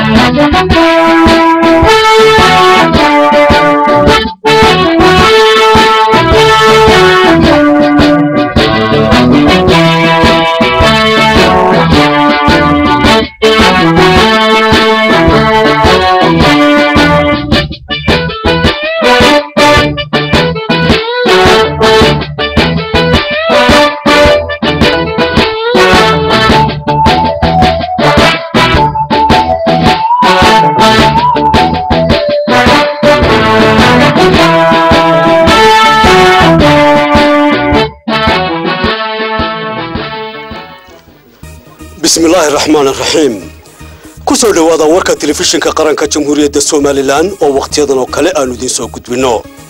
bismillaahi raxmaan raxiim ku soo dhowaada warka telefishinka qaranka jamhuuriyadda somalilan oo wakhtiyadan oo kale aanu idiin soo gudbinno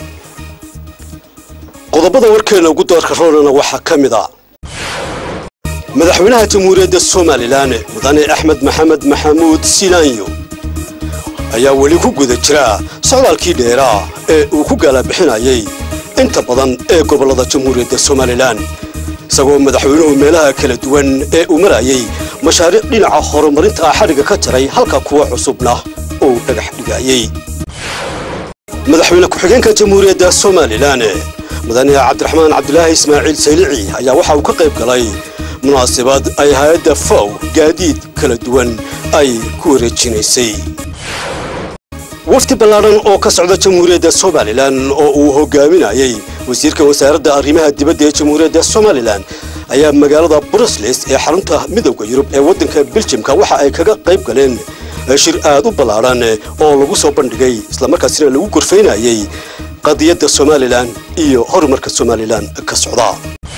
qodobada warkeena ugu doorka roolana waxaa ka mid a madaxweynaha jamhuuriyadda somalilan mudane axmed maxamed maxamuud silaanyo ayaa weli ku guda jira socdaalkii dheeraa ee uu ku gaalabixinayay inta badan ee gobollada jamhuuriyadda somalilan isagoo madaxweynuhu meelaha kala duwan ee uu marayay mashaariic dhinaca horumarinta ah xadhigga ka jaray halka kuwa cusubna uu dhagax dhigayey madaxweyne ku-xigeenka jamhuuriyadda somalilan mudane cabdiraxmaan cabdulaahi ismaaciil saylici ayaa waxa uu ka qayb galay munaasabad ay hay-adda fow gaadiid kala duwan ay ku wareejinaysay wafdi ballaadhan oo ka socda jamhuuriyadda somalilan oo uu hogaaminayay wasiirka wasaaradda arrimaha dibadda ee jamhuuriyadda somalilan ayaa magaalada brusles ee xarunta midowda yurub ee waddanka beljimka waxa ay kaga qayb galeen shir aad u ballaadhan oo lagu soo bandhigay islamarkaasina lagu gorfaynayay qadiyadda somalilan iyo horumarka somalilan ka socda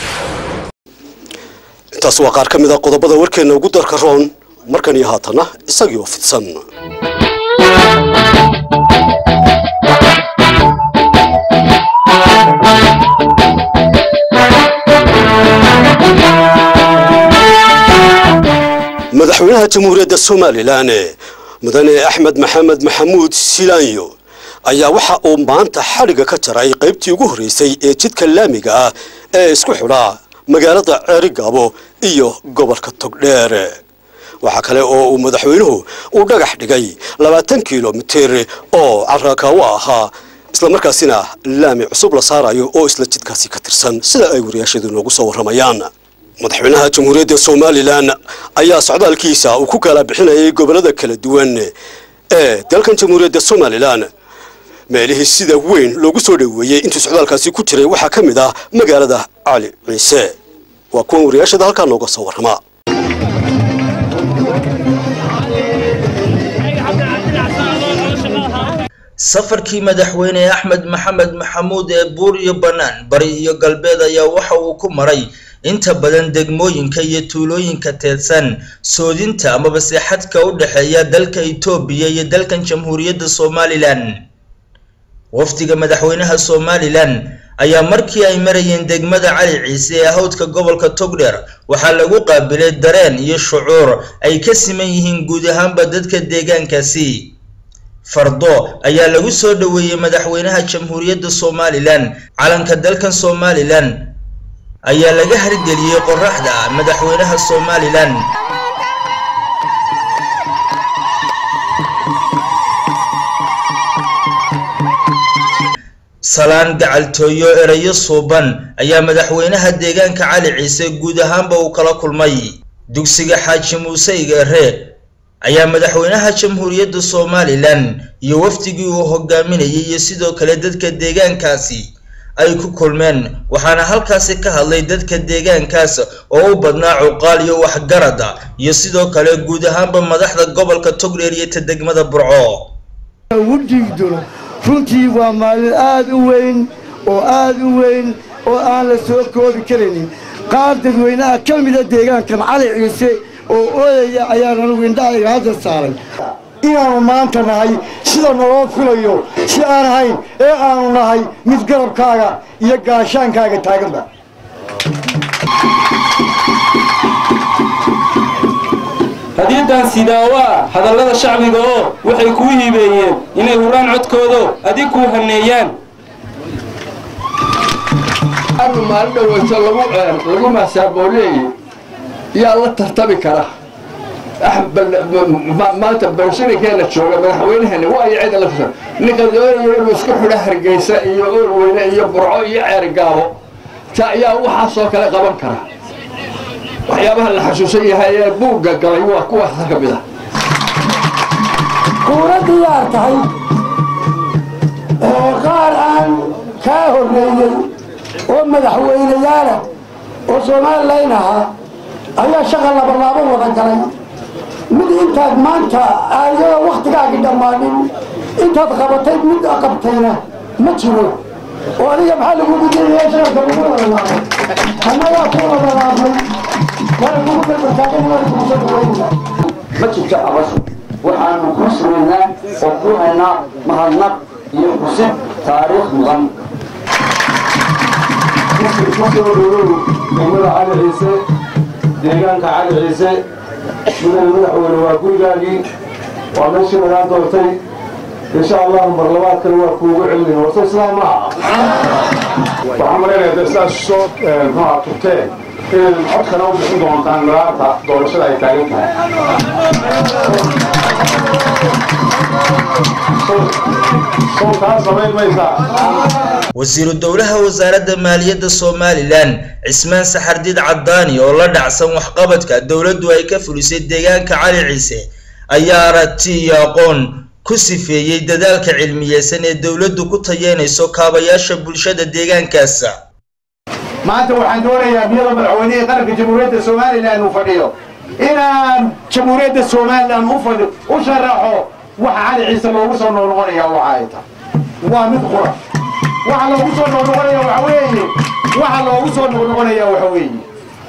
intaas waa qaar ka mid a qodobada warkeenna ugu darka roon markan iyo haatana isagii oo fidsan madaxweynaha jamhuuriyadda somalilan mudane axmed maxamed maxamuud silaanyo ayaa waxa uu maanta xadhigga ka jaray qaybtii ugu horreysay ee jidka laamiga ah ee isku xidhaa magaalada ceerigaabo iyo gobolka togdheer waxaa kale oo uu madaxweynuhu uu dhagax dhigay labaatan kilomitir oo carrakaawo ahaa islamarkaasina laami cusub la saarayo oo isla jidkaasi ka tirsan sida ay wariyaashadu noogu soo warramayaan madaxweynaha jamhuuriyadda somalilan ayaa socdaalkiisa uu ku kala bixinayay gobollada kala duwan ee dalkan jamhuuriyadda somalilan meelihii sida weyn loogu soo dhoweeyey intuu socdaalkaasi ku jiray waxaa ka mid ah magaalada cali ciise waa kuwan wariyaashada halkaa nooga soo warrama safarkii madaxweyne axmed maxamed maxamuud ee buur iyo bannaan bari iyo galbeed ayaa waxa uu ku maray inta badan degmooyinka iyo tuulooyinka teedsan soodinta amaba seexadka u dhexeeya dalka itoobiya iyo dalkan jamhuuriyadda somalilan wafdiga madaxweynaha somalilan ayaa markii ay marayeen degmada cali ciise ee hawdka gobolka togdheer waxaa lagu qaabilay dareen iyo shucuur ay ka siman yihiin guud ahaanba dadka deegaankaasi fardo ayaa lagu soo dhoweeyey madaxweynaha jamhuuriyadda somalilan calanka dalkan somalilan ayaa laga hargeliyey qoraxda madaxweynaha somalilan salaan gacaltooyo erayo suuban ayaa madaxweynaha deegaanka cali ciise guud ahaanba uu kala kulmay dugsiga xaaji muuse igeere ayaa madaxweynaha jamhuuriyadda somalilan iyo wafdigii uu hogaaminayay iyo sidoo kale dadka deegaankaasi ay ku kulmeen waxaana halkaasi ka hadlay dadka deegaankaas oo u badnaa cuqaal iyo waxgarada iyo sidoo kale guud ahaanba madaxda gobolka togdheer iyo ta degmada burco ugu dhiigduro runtii waa maalin aad u weyn oo aad u weyn oo aan la soo koobi karaynin qaar dadweynaha ka mida deegaankan cali ciise oo ooyaya ayaan anugu indhahayga hadda saaray inaannu maanta nahay sida naloo filayo si aan ahayn ee aanu nahay mid garabkaaga iyo gaashaankaaga taaganba hadiidan sidaawaa hadallada shacbiga oo waxay kuu hibeeyeen inay huraan codkoodo adig kuu haneeyaan anu maalin dhaweyso lagu lagu maasaabooleyey yaa la tartami kara maanta barsharikeena jooga madaxweynaheena waa iyo cid la fisa ninka doonaya inuu isku xidho hargeysa iyo oorweyne iyo burco iyo ceergaabo ta ayaa waxaasoo kale qaban kara waxyaabaha la xasuusan yahay ee buugga galay waa kuwaasa ka mid ah kuuna diyaar tahay qaar aan kaa horreeyey oo madaxweyneyaala oo somalilan ahaa ayaa shaqa labalaabo wada galay mid intaad maanta ayadoo wakhtigaagii dhammaanin intaad qabatay mid qabtayna ma jiro oo adiga maxaa lagugu diraya shaqalka lagu wadalaabay annagaa ku wadalaabnay waana kugu berbertaagan waana kugu soo dhaweynaa ma jirto abashu waxaanu kuu samaynaa oo kuu haynaa mahadnaq iyo xusid taariikh mudan kusoo dhawow degmada cali ciise deegaanka cali ciise mudane madaxweyne waa gurigaagii waa meeshii lagaa doortay insha allahu mar labaadkana waa kuugu celin horta islaam maaha waxaan malaynayaa dee sidaas soo muxuha tugteen inaad codkana u bixin doontaan malaarta doorashada ay taagan tahay soo kaa samayn maysaa wasiiru dowlaha wasaaradda maaliyadda somalilan cismaan saxardiid caddaani oo la dhacsan waxqabadka dowladdu ay ka fulisay deegaanka cali ciise ayaa aragti iyo aqoon ku sifeeyey dadaalka cilmiyeysan ee dowladdu ku tayeynayso kaabayaasha bulshada deegaankaasa maanta waxaan doonayaa iyadoo madaxweynihii qaranka jamhuuriyadda somalilan uu fadhiyo inaan jamhuuriyadda somalilan u fadhi u sharaxo waxa cali ciise loogu soo noqnoqonaya waxa ay tahay waa mid qura waxa loogu soo noqnoqonaya waxa weeye waxa loogu soo noqnoqonaya waxa weeye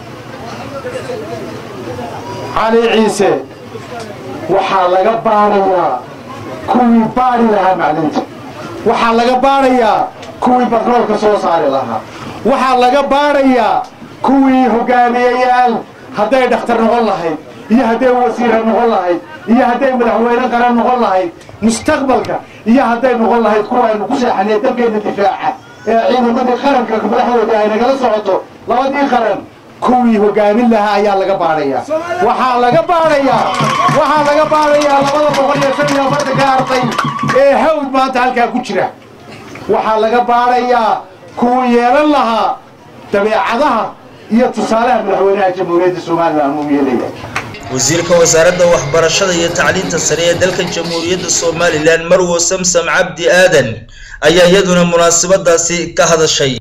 cali ciise waxaa laga baarayaa kuwii baari lahaa macdinta waxaa laga baarayaa kuwii batroolka soo saari lahaa waxaa laga baarayaa kuwii hogaamiyeyaal hadday dhakhtar noqon lahayd iyo hadday wasiira noqon lahayd iyo hadday madaxweyne qaran noqon lahayd mustaqbalka iyo hadday noqon lahayd kuwa aynu ku seexanay dalkeena difaaca ee ciidamadii qaranka madaxdooda ay nagala socoto labadii qaran kuwii hogaamin lahaa ayaa laga baarayaa waxaa laga baarayaa waxaa laga baarayaa labada boqol iyo shan iyo afartanka arday ee hawd maanta halkaa ku jira waxaa laga baarayaa kuwii yeelan lahaa dabeecadaha iyo tusaalaha madaxweynaha jamhuuriyadda somalilan uu yeelaya wasiirka wasaaradda waxbarashada iyo tacliinta sare ee dalka jamhuuriyadda somalilan marwo samsam cabdi aadan ayaa iyaduna munaasabadaasi ka hadashay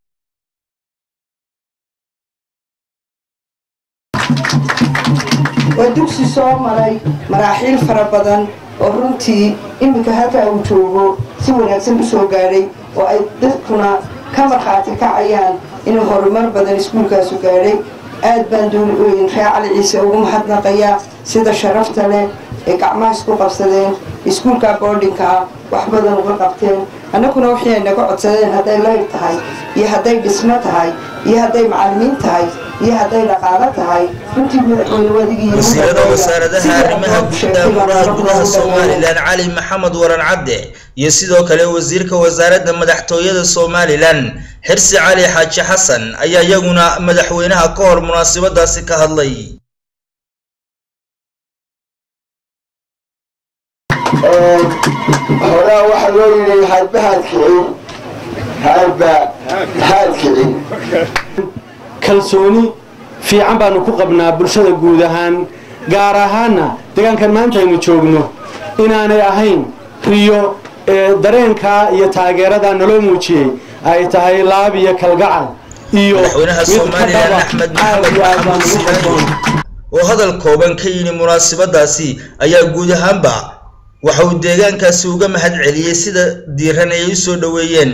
waa dugsi soo maray maraaxiil fara badan oo runtii iminka halkaa uu joogo si wanaagsan u soo gaadhay oo ay dadkuna ka markhaati kacayaan inuu horumar badan iskuulkaasu gaadhay aad baan reer cali ciise ugu mahadnaqayaa sida sharafta leh ee gacmaha isku qabsadeen iskuulka boardinka ah wax badan uga qabteen annaguna wixii ay naga codsadeen hadday layr tahay iyo hadday dhismo tahay iyo hadday macallimiin tahay iyo hadday dhaqaalo tahay runtii madaxweyne wadigii wasiirada wasaaradaha arrimaha gudaha amuraha gudaha somalilan cali maxamed waran cadde iyo sidoo kale wasiirka wasaaradda madaxtooyada somalilan xirsi cali xaaji xasan ayaa iyaguna madaxweynaha ka hor munaasabadaasi ka hadlay horaa waxaa loo yidhi hadba haad kicin hadba haad kicin kalsooni fiican baanu ku qabnaa bulshada guud ahaan gaar ahaanna deegaankan maanta aynu joogno inaanay ahayn riyo ee dareenkaa iyo taageeradaa naloo muujiyey ay tahay laab iyo kalgacal iyo madaxweynaha somalilan axmed maxamed maxamuud silaani oo hadal kooban ka yidhi munaasabadaasi ayaa guud ahaanba waxa uu deegaankaasi uga mahad celiyey sida diiran ay u soo dhoweeyeen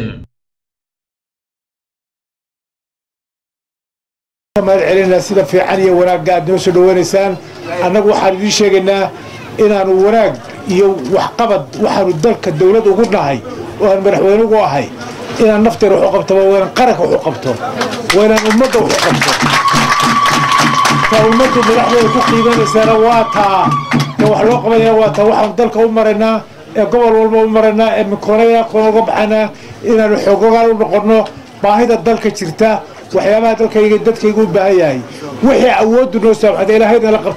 mahad celinaa sida fiican iyo wanaagga aad noo soo dhaweynaysaan annagu waxaan idiin sheegaynaa inaanu wanaag iyo waxqabad waxaanu dalka dawlad ugu nahay oo aan madaxweyne ugu ahay inaan nafteena waxu qabto waa inaan qaranka waxu qabto waa inaan ummadda waxu qabto ta ummaddu madaxdeeda ku qiimaynaysaana waa taa ta wax loo qabanaya waa taa waxaanu dalka u maraynaa ee gobol walba u maraynaa ee mikoonaya koona uga baxaynaa inaanu xoogogaan u noqonno baahida dalka jirta waxyaabaha dalkayga dadkayga u baahan yahay wixii awooddu noo saamaxda ilaahayna la qabtana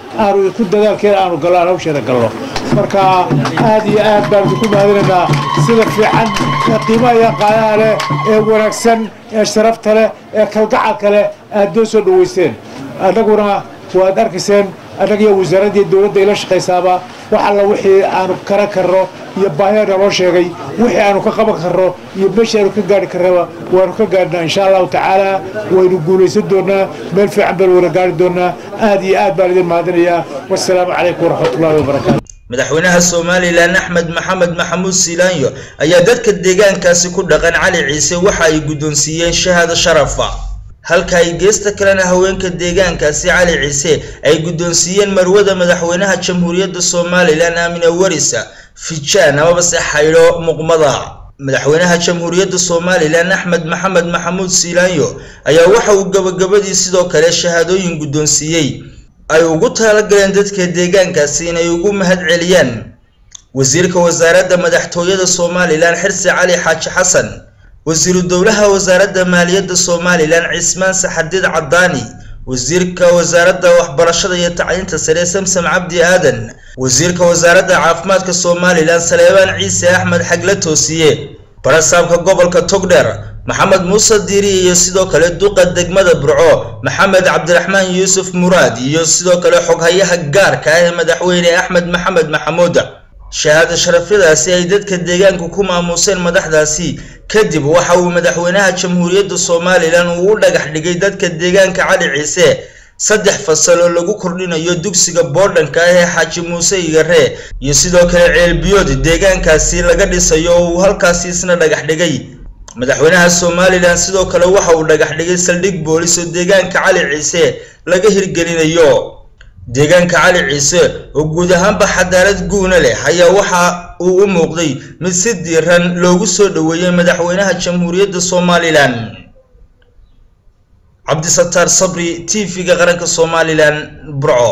aanu isku dadaalkeeda aanu gallo aan hawsheeda gallo marka aad iyo aad baan idinku mahadinaynaa sida fiican ee qiimaha iyo qaadaha leh ee wanaagsan ee sharafta leh ee kalgacalka leh aad noo soo dhoweyseen annaguna waad arkayseen annaga iyo wasaaradda iyo dowladda ila shaqaysaaba wax alla wixii aanu kara karno iyo baahida naloo sheegay wixii aanu ka qaban karno iyo meeshii aanu ka gaari karnaba waanu ka gaadhnaa insha allahu tacaala waynu guulaysan doonaa meel fiican baynu wada gaari doonaa aad iyo aad baan idin mahadinayaa wassalaamu calaykum waraxmatullahi wabarakaatu madaxweynaha somalilan axmed maxamed maxamuud siilaanyo ayaa dadka deegaankaasi ku dhaqan cali ciise waxa ay guddoonsiiyeen shahaado sharafa halka ay geesta kalena haweenka deegaankaasi cali ciise ay guddoonsiiyeen marwada madaxweynaha jamhuuriyadda somalilan aamina warisa fijaan amabase xaydho muqmada madaxweynaha jamhuuriyadda somalilan axmed maxamed maxamuud siilaanyo ayaa waxa uu gabagabadii sidoo kale shahaadooyin guddoonsiiyey ay ugu talagaleen dadka deegaankaasi inay ugu mahad celiyaan wasiirka wasaaradda madaxtooyada somalilan xirsi cali xaaji xasan wasiiru dowlaha wasaaradda maaliyadda somalilan cismaan saxadiid cadaani wasiirka wasaaradda waxbarashada iyo tacliinta sare samsam cabdi aadan wasiirka wasaaradda caafimaadka somalilan saleebaan ciise axmed xagle toosiye barasaabka gobolka togdheer maxamed muuse diiri iyo sidoo kale duqa degmada burco maxamed cabdiraxmaan yuusuf muraad iyo sidoo kale xoghayaha gaarka ah ee madaxweyne axmed maxamed maxamuud shahaado sharafyadaasi ay dadka deegaanku ku maamuuseen madaxdaasi kadib waxa uu madaxweynaha jamhuuriyadda somalilan uu u dhagax dhigay dadka deegaanka cali ciise saddex fasal oo lagu kordhinayo dugsiga boodhanka ah ee xaaji muuse igare iyo sidoo kale ceelbiyood deegaankaasi laga dhisayo oo uu halkaasi isna dhagax dhigay madaxweynaha somalilan sidoo kale waxa uu dhagax dhigay saldhig boolis oo deegaanka cali ciise laga hirgelinayo deegaanka cali ciise oo guud ahaanba xadaarad guuna leh ayaa waxa uu u muuqday mid si diiran loogu soo dhoweeyey madaxweynaha jamhuuriyadda somalilan cabdisataar sabri t v-ga qaranka somalilan burco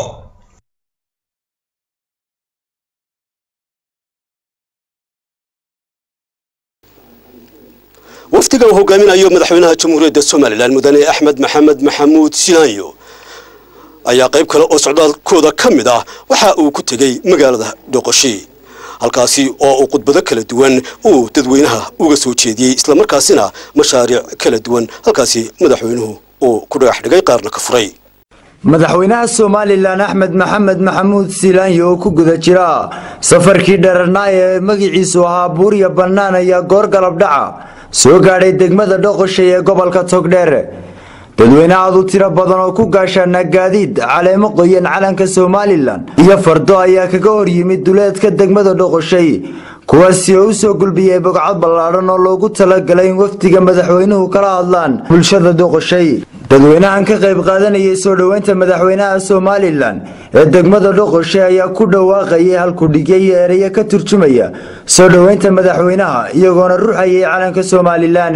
wafdiga uu hogaaminayo madaxweynaha jamhuuriyadda somalilan mudane axmed maxamed maxamuud silaanyo ayaa qayb kale oo socdaalkooda ka mid ah waxa uu ku tegey magaalada dhoqoshi halkaasi oo uu khudbado kala duwan uu dadweynaha uga soo jeediyey islamarkaasina mashaariic kala duwan halkaasi madaxweynuhu uu ku dhagax dhigay qaarna ka furay madaxweynaha somalilan axmed maxamed maxamuud silaanyo oo ku guda jira safarkii dheerarnaa ee magiciisu ahaa buurya bannaan ayaa goor galab dhaca soo gaadhay degmada dhoqoshay ee gobolka togdheer dadweyne aad u tiro badan oo ku gaashaana gaadiid caleemo qoyan calanka somalilan iyo fardo ayaa kaga hor yimid duleedka degmada dhoqoshay kuwaasi oo u soo gulbiyey bogcad ballaadhan oo loogu talagalay in wafdiga madaxweynuhu kala hadlaan bulshada dhoqoshay dadweynahan ka qayb qaadanayay soo dhoweynta madaxweynaha somalilan ee degmada dhoqoshay ayaa ku dhawaaqayay halkudhigyo iyo ereyo ka turjumaya soo dhoweynta madaxweynaha iyagoona ruxayay calanka somalilan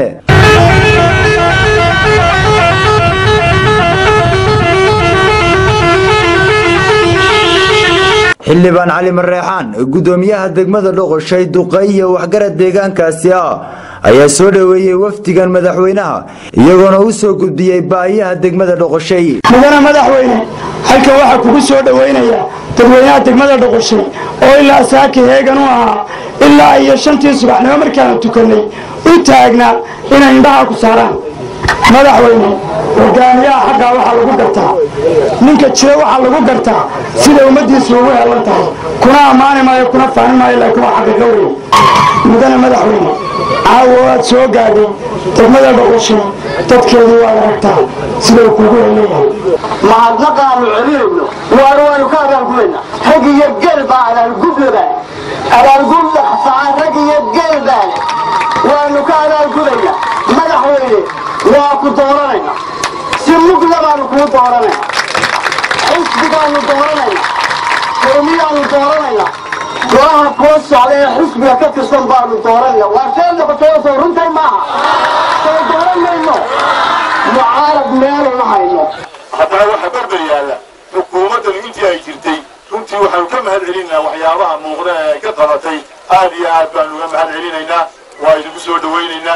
xildhibaan cali mareexaan gudoomiyaha degmada dhoqoshay duqay iyo waxgarad deegaankaasi ah ayaa soo dhoweeyey wafdigan madaxweynaha iyagoona u soo gudbiyey baahiyaha degmada dhoqoshay mudane madaxweyne halkan waxaa kugu soo dhoweynaya dadweynaha degmada dhoqoshay oo ilaa saaki heegan u ahaa ilaa iyo shantii subaxnimo markaanu tukannay u taagnaa inay indhaha ku saaraan madaxweyne hogaamiyaha xaggaa waxaa lagu gartaa ninka jira waxaa lagu gartaa sida ummaddiisu ugu helan tahay kuna ammaani maayo kuna faani maayo laakiin waa xaqiiqo weyn mudane madaxweyne caawa waad soo gaadhay degmada dhoqoshay dadkeedii waad aragtaa sida uu kuugu heleeyahay mahadnaqaanu celinayno waana waanu ka abaalgubayna rag iyo gel baa abaalgudlaba abaalgud dhaqsaa rag iyo gel baale waanu ka abaalgubayna madaxweyne waa ku dooranayna si mugla baanu kuu dooranayna xisbigaanu dooranayna qowmiyaanu dooranayna golaha koo socda ee xisbiga ka tirsan baanu dooranayna waa shee noqotay oo soo runtay maaha soo dooran mayno mucaarad meeluma hayno haddana waxa barba yaalla xukuumaddan intii ay jirtay runtii waxaanu ka mahad celinaynaa waxyaabaha muuqda ee ay ka qabatay aad iyo aad baanu uga mahad celinaynaa waa idinku soo dhowaynaynaa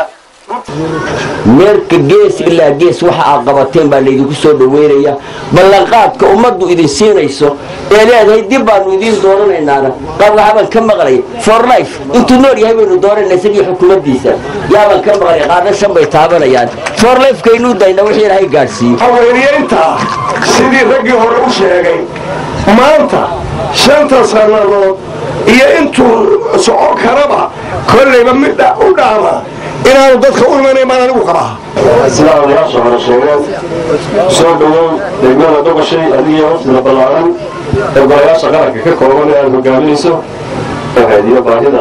meelka gees ilaa gees waxa aad qabateen baa laydinku soo dhaweynaya ballanqaadka ummaddu idin siinayso ee leedahay dib baanu idiin dooranaynaana qaarwaxabaan ka maqlay for life intuu nool yahay baynu dooranayna isagii xukuumaddiisa yaabaan ka maqlay qaarna shan bay taabanayaan for lifekaynuu dayna wixii ilaahay gaadhsiiyo haweenyeynta sidii raggii hore u sheegay maanta shanta sannadood iyo intuu socon karaba kollayba mid u dhaama inaanu dadka u imanayn baan anigu qabaa sidaa odayaasha hore sheegeen soo dhowow degmada doqoshay adigiyo wafdida ballaaran ee golayaasha qaranka ka kooban ee aad hogaaminayso waxayd iyo baahida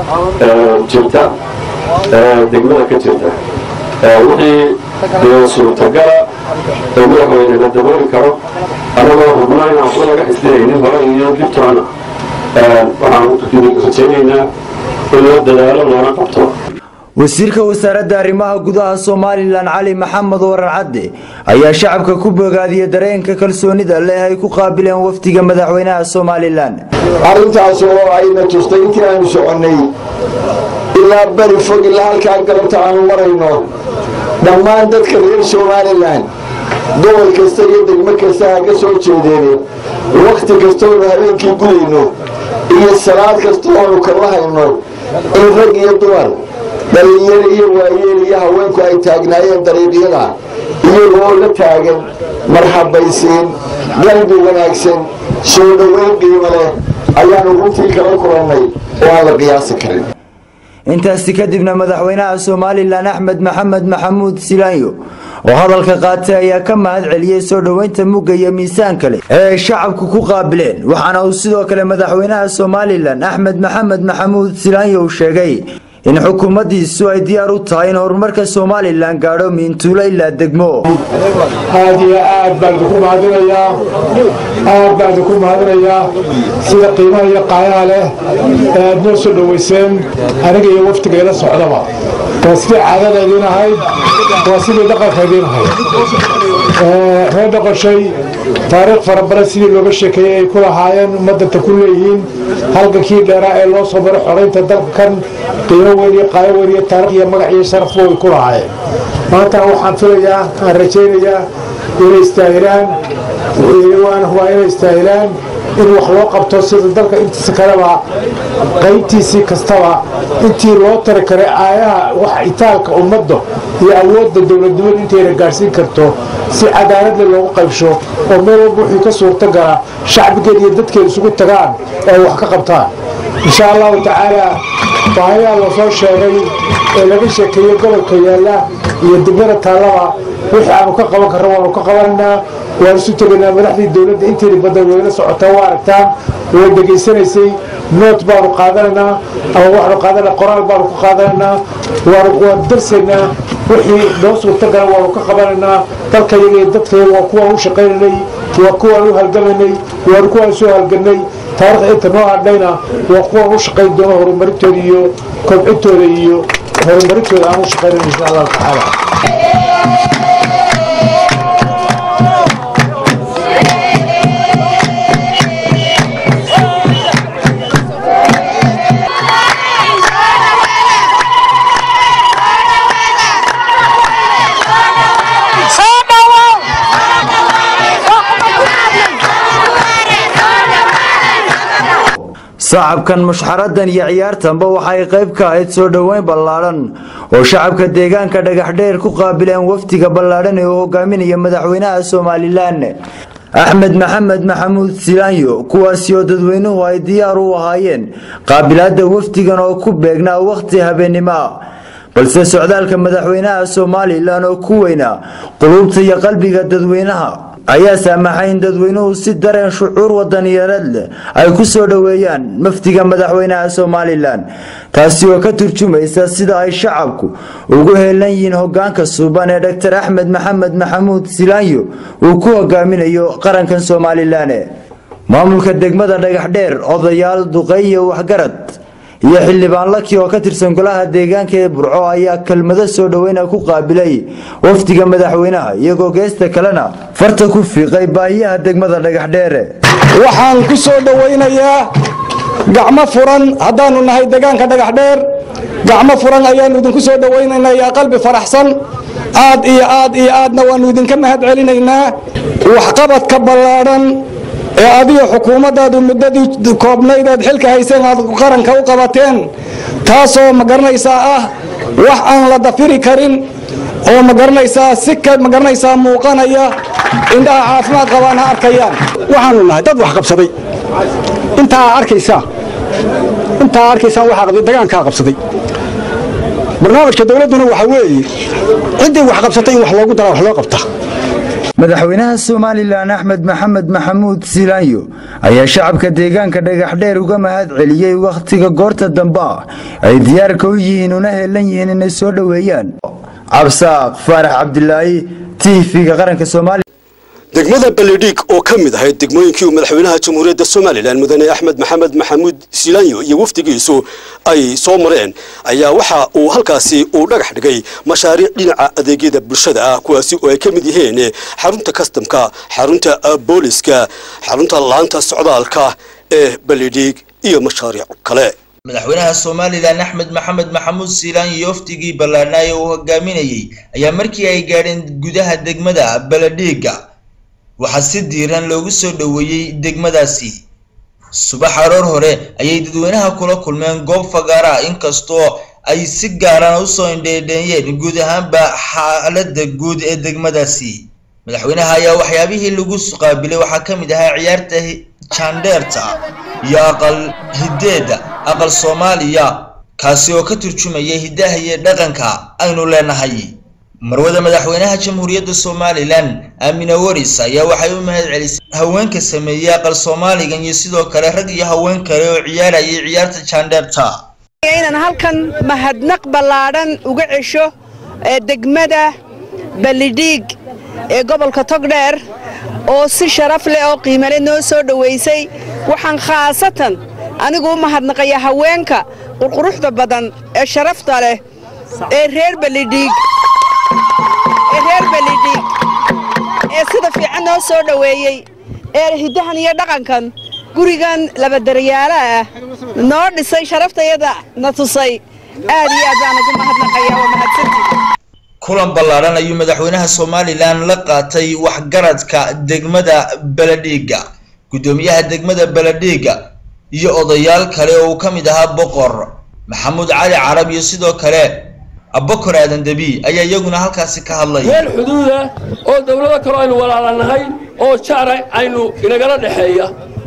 jirta degmada ka jirta wixii dee suurtagala ee madaxweyne la dabooli karo anagoo hubnaa inaan waxba laga xisdinaynin hore iyo dibtoona waxaan rajaynaynaa in loo dadaalo loona qabto wasiirka wasaaradda arrimaha gudaha somalilan cali maxamed warar cadde ayaa shacabka ku bogaadiyey dareenka kalsoonida leh ay ku qaabileen wafdiga madaxweynaha somalilan arrintaas oo ayna tustay intii aanu soconnay ilaa beri fog ilaa halkaa galabta aanu marayno dhammaan dadka reer somalilan gobol kasta iyo degmo kasta ha ka soo jeedeene wakhti kastoonu habeenkii gudayno iyo salaad kasta oonu kala hayno in rag iyo dumar dhalinyaro iyo waayeel iyo haweenku ay taagnaayeen dariiqyada iyagoo la taagan marxabaysiin qalbi wanaagsan soo dhoweyn qiimo leh ayaanu runtii kala kulannay oo aan la qiyaasi karin intaasi kadibna madaxweynaha somalilan axmed maxamed maxamuud silaanyo oo hadalka qaatay ayaa ka mahad celiyey soo dhoweynta mugga iyo miisaan kale ee ay shacabku ku qaabileen waxaana uu sidoo kale madaxweynaha somalilan axmed maxamed maxamuud silaanyo uu sheegay in xukuumaddiisu ay diyaar u tahay in horumarka somalilan gaadho miintuulo ilaa degmo aad iyo aad baan idinku mahadinayaa aad baan idinku mahadinayaa sida qiimaha iyo qaayaha leh ee aad noo soo dhoweyseen aniga iyo waftigayla socdaba waa sidii caadada idiin ahayd waa sidii dhaqanka idiin ahayd reer dhaqashay taariikh fara badan sidii looga sheekeeyey ay ku lahaayeen ummadanta ku leeyihiin halgankii dheeraa ee loo soo maray xoraynta dalkan qiimo weyn iyo qaayo weyn iyo taarikh iyo magac iyo sharafba way ku lahaayeen maanta waxaan filayaa aan rajaynayaa inay istaahilaan waana hubaa inay istaahilaan in wax loo qabto sida dalka intiisa kaleba qaybtiisii kastaba intii loo tari karay aayaha wax itaalka ummadda iyo awoodda dowladnimada intayna gaadhsiin karto si cadaaladle loogu qaybsho oo meel walba wixii ka suurta gala shacbigeed iyo dadkeed isugu tagaan oo ay wax ka qabtaan insha allahu tacaala baahayaa la soo sheegay ee laga sheekeeyey gobolka yaalla iyo degmada taallaba wixii aanu ka qaban karno waanu ka qabanaynaa waan isu tegaynaa madaxdii dowladda intayna badan wayla socotaa waa aragtaan way degaysanaysay noot baanu qaadanaynaa ama waxaanu qaadanaa qoraal baanu ku qaadanaynaa waan darsaynaa wixii noo suurtagala waanu ka qabanaynaa dalkayaga iyo dadkayaga waa kuwaan u shaqaynaynay waa kuwaan u halgamaynay waanu kuwaan soo halganay taarikhda inta noo hadhayna waa kuwaan u shaqayn doono horumarintooda iyo kobcintooda iyo horumarintooda aan u shaqaynayno insha allahu tacaala sacabkan mushxaradan iyo ciyaartanba waxay qayb ka ahayd soo dhoweyn ballaadhan oo shacabka deegaanka dhagaxdheer ku qaabileen wafdiga ballaadhan ee uu hogaaminaya madaxweynaha somalilan axmed maxamed maxamuud silaanyo kuwaasi oo dadweynuhu ay diyaar u ahaayeen qaabilaadda wafdigan oo ku beegnaa wakhti habeennimo ah balse socdaalka madaxweynaha somalilan oo ku weynaa quluubta iyo qalbiga dadweynaha ayaa saamaxay in dadweynuhu si dareen shucuur wadaniyadeed leh ay ku soo dhoweeyaan mafdiga madaxweynaha somalilan taasi oo ka turjumaysa sida ay shacabku ugu heelan yihiin hogaanka suuban ee dr axmed maxamed maxamuud silaanyo uu ku hogaaminayo qarankan somalilan maamulka degmada dhagaxdheer odayaal duqey iyo waxgarad iyo xildhibaan laki oo ka tirsan golaha deegaanka ee burco ayaa kelmado soo dhoweyna ku qaabilay wafdiga madaxweynaha iyagoo geesta kalena farta ku fiiqay baahiyaha degmada dhagaxdheere waxaan ku soo dhowaynayaa gacmo furan haddaannu nahay deegaanka dhagaxdheer gacmo furan ayaannu idinku soo dhowaynaynaa yaa qalbi faraxsan aad iyo aad iyo aadna waannu idinka mahad celinaynaa waxqabadka ballaadhan ee adiga xukuumaddaadu muddadii koobnayd aad xilka hayseen aad qaranka u qabateen taasoo ma garanaysaa ah wax aan la dafiri karin oo ma garanaysaa si ka ma garanaysaa muuqanaya indhaha caafimaad qabaan ha arkayaan waxaanu nahay dad wax qabsaday intaa arkaysaa intaa arkaysaan waxaa qabtay dagaankaa qabsaday barnaamijka dowladduna waxa weeye ciddii wax qabsatay in wax loogu daraa wax loo qabta madaxweynaha somalilan axmed maxamed maxamuud silaanyo ayaa shacabka deegaanka dhagaxdheer uga mahad celiyey wakhtiga goorta dambe ah ay diyaarka u yihiin una heelan yihiin inay soo dhoweeyaan cabsaaq faarax cabdilaahi tv-ga qaranka soomaaliya degmada baledhig oo ka mid ahayd degmooyinkii uu madaxweynaha jamhuuriyadda somalilan mudane axmed maxamed maxamuud silaanyo iyo wafdigiisu ay soo mareen ayaa waxa uu halkaasi uu dhagax dhigay mashaariic dhinaca adeegyada bulshada ah kuwaasi oo ay ka mid yihiin xarunta kastamka xarunta booliska xarunta laanta socdaalka ee baledhig iyo mashaariic kale madaxweynaha somalilan axmed maxamed maxamuud siilaan iyo wafdigii ballaadhnaaye uu hogaaminayey ayaa markii ay gaadheen gudaha degmada baladhiiga waxaa si diiran loogu soo dhoweeyey degmadaasi subax aroor hore ayay dadweynaha kula kulmeen goob fagaara inkastoo ay si gaarana usoo indheedheeyeen guud ahaanba xaaladda guud ee degmadaasi madaxweynaha ayaa waxyaabihii lagu qaabilay waxaa ka mid ahaa ciyaarta jandheerta iyo aqal hideeda aqal soomaaliya kaasi oo ka turjumaya hiddaha iyo dhaqanka aynu leenahay marwada madaxweynaha jamhuuriyadda somalilan aamina waris ayaa waxay u mahad celisay haweenka sameeyey aqal soomaaligan iyo sidoo kale rag iyo haween kale oo ciyaarayay ciyaarta jandheerta inaan halkan mahadnaq ballaadhan uga cesho ee degmada balidhiig ee gobolka togdheer oo si sharaf leh oo qiimale noo soo dhowaysay waxaan khaasatan anigu u mahadnaqaya haweenka qurquruxda badan ee sharafta leh ee reer balidhiig ee reer balidhiig ee sida fiican noo soo dhoweeyey ee hiddahan iyo dhaqankan gurigan labadaryaala ah noo dhisay sharaftayada na tusay aad iyo aad baan ugu mahadnaqaya waa mahadsantii kulan ballaadhan ayuu madaxweynaha somalilan la qaatay waxgaradka degmada baladhiiga guddoomiyaha degmada baladhiiga iyo odayaal kale oo uu ka mid ahaa boqor maxamuud cali carab iyo sidoo kale abakor aadan debi ayaa iyaguna halkaasi ka hadlay meel xuduuda oo dowlado kaloo aynu walaalanahay oo jacra aynu inagala dhexeeya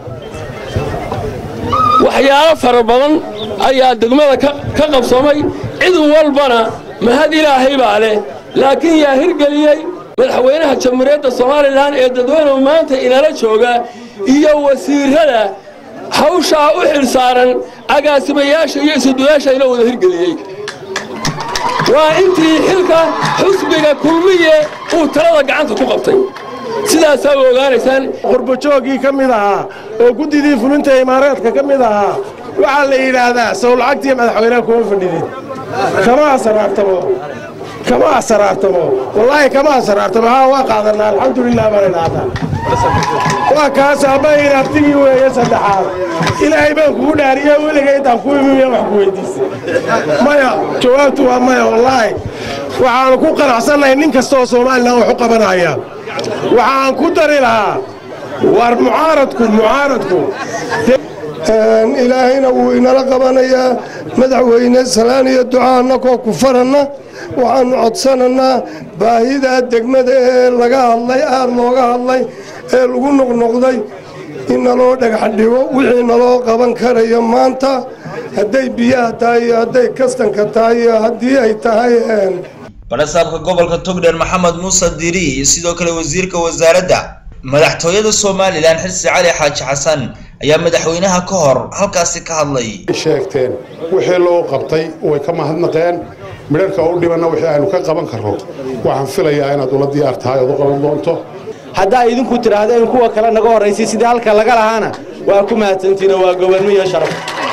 waxyaalo fara badan ayaa degmada ka qabsoomay cid walbana mahad ilaahay baa leh laakiin yaa hirgeliyey madaxweynaha jamhuuriyadda somalilan ee dadweynuhu maanta inala jooga iyo wasiirada hawshaa u xilsaaran agaasimayaasha iyo isuduyaasha ina wada hirgeliyey waa intii xilka xusbiga kulmiye uu talada gacanta ku qabtay sidaasaa u ogaanaysaan qurbajooggii ka mid ahaa oo guddidii fulinta imaaraadka ka mid ahaa waxaa la yidhaahdaa sow lacagtii madaxweynaha kuma fadhidin kama asaraartamo kama asaraartamo wallaahi kama asaraartamo haa waa qaadanaa alxamdulilah baan idhaahdaa waa kaas abbayn abtigii weeye saddexaad ilaahay baan kugu dhaariye weliga intaan ku imiya wax ku weydiisay maya jawaabtu waa maya wallaahi waxaanu ku qanacsannahay nin kasta oo somalilan wax u qabanaya waxaan ku dari lahaa war mucaaradku mucaaradku ilaahayna wuu inala qabanayaa madaxweyne salaan iyo ducaa annakoo ku faranna waxaannu codsanannaa baahidaa degmada ee laga hadlay aad looga hadlay ee lagu noqnoqday in naloo dhagax dhigo wixii naloo qaban karayo maanta hadday biyaha tahay iyo hadday kastanka tahay iyo haddii ay tahay barasaabka gobolka togdheer maxamed muuse diiri iyo sidoo kale wasiirka wasaaradda madaxtooyada somalilan xirsi cali xaaji xasan ayaa madaxweynaha ka hor halkaasi ka hadlay sheegteen wixii loo qabtay way ka mahadnaqeen midharka u dhibanna wixii aynu ka qaban karro waxaan filayaa inaad ula diyaar tahay ood u qaban doonto haddaa idinku tidhaahdeen kuwa kale naga horraysay sidii halka laga lahaana waa ku mahadsantiina waa gobonmo iyo sharaf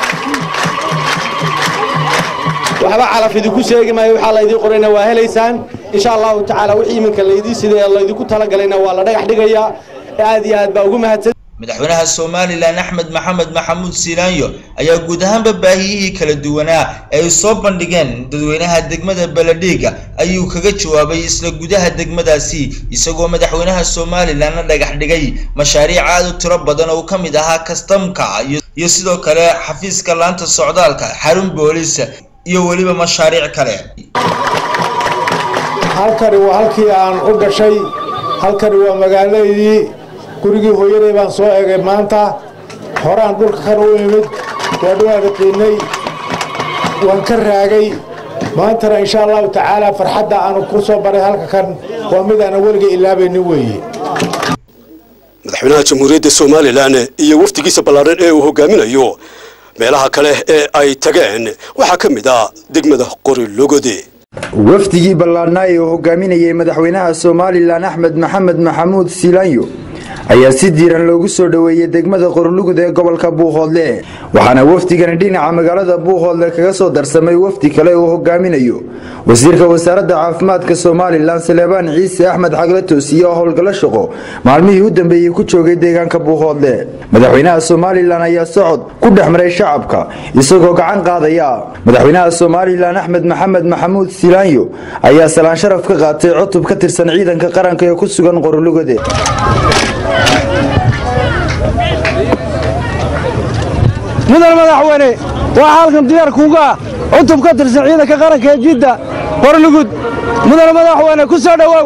waxba calaf idinku sheegi maayo waxaa laydii qorayna waa helaysaan insha allahu tacaala wixii iminka laydii sidee laydinku talagalayna waa la dhagax dhigayaa aad iyo aad baa ugu mahadsan madaxweynaha somalilan axmed maxamed maxamuud silaanyo ayaa guud ahaanba baahiyihii kala duwanaa ee ay soo bandhigeen dadweynaha degmada beledhiiga ayuu kaga jawaabay isla gudaha degmadaasi isagoo madaxweynaha somalilanna dhagax dhigay mashaariic aad u tiro badan oo ka mid ahaa kastamka iyo sidoo kale xafiiska laanta socdaalka xarun boolis iyo weliba mashaariic kale halkani waa halkii aan u dhashay halkani waa magaalaydii gurigii hooyaday baan soo egay maanta horaan dhulka kan u imid waa dhawaada qiinay waan ka raagay maantana insha allahu tacaala farxadda aanu ku soo baray halka kan waa mid aanan weliga ilaabaynin weeye madaxweynaha jamhuuriyadda somalilan iyo wafdigiisa ballaaran ee uu hogaaminayo meelaha kale ee ay tageen waxaa ka mid ah degmada qorilogode wafdigii ballaadhnaa ee uu hogaaminayay madaxweynaha somalilan axmed maxamed maxamuud silaanyo ayaa si diiran loogu soo dhoweeyey degmada qorlugud ee gobolka buuhoodle waxaana wafdigani dhinaca magaalada buuhoodle kaga soo darsamay wafdi kale uu hogaaminayo wasiirka wasaaradda caafimaadka somalilan saleebaan ciise axmed xagle toosiye oo howlgallo shaqo maalmihii u dambeeyey ku joogay deegaanka buuhoodle madaxweynaha somalilan ayaa socod ku dhex maray shacabka isagoo gacan qaadaya madaxweynaha somalilan axmed maxamed maxamuud silaanyo ayaa salaan sharaf ka qaatay cutub ka tirsan ciidanka qaranka ee ku sugan qorlugode mudan madaxweyne waxaa halkan diyaar kuuga ah cutub ka tirsan ciidanka qaranka ee jidda qorlugud mudan madaxweyne ku soo dhowow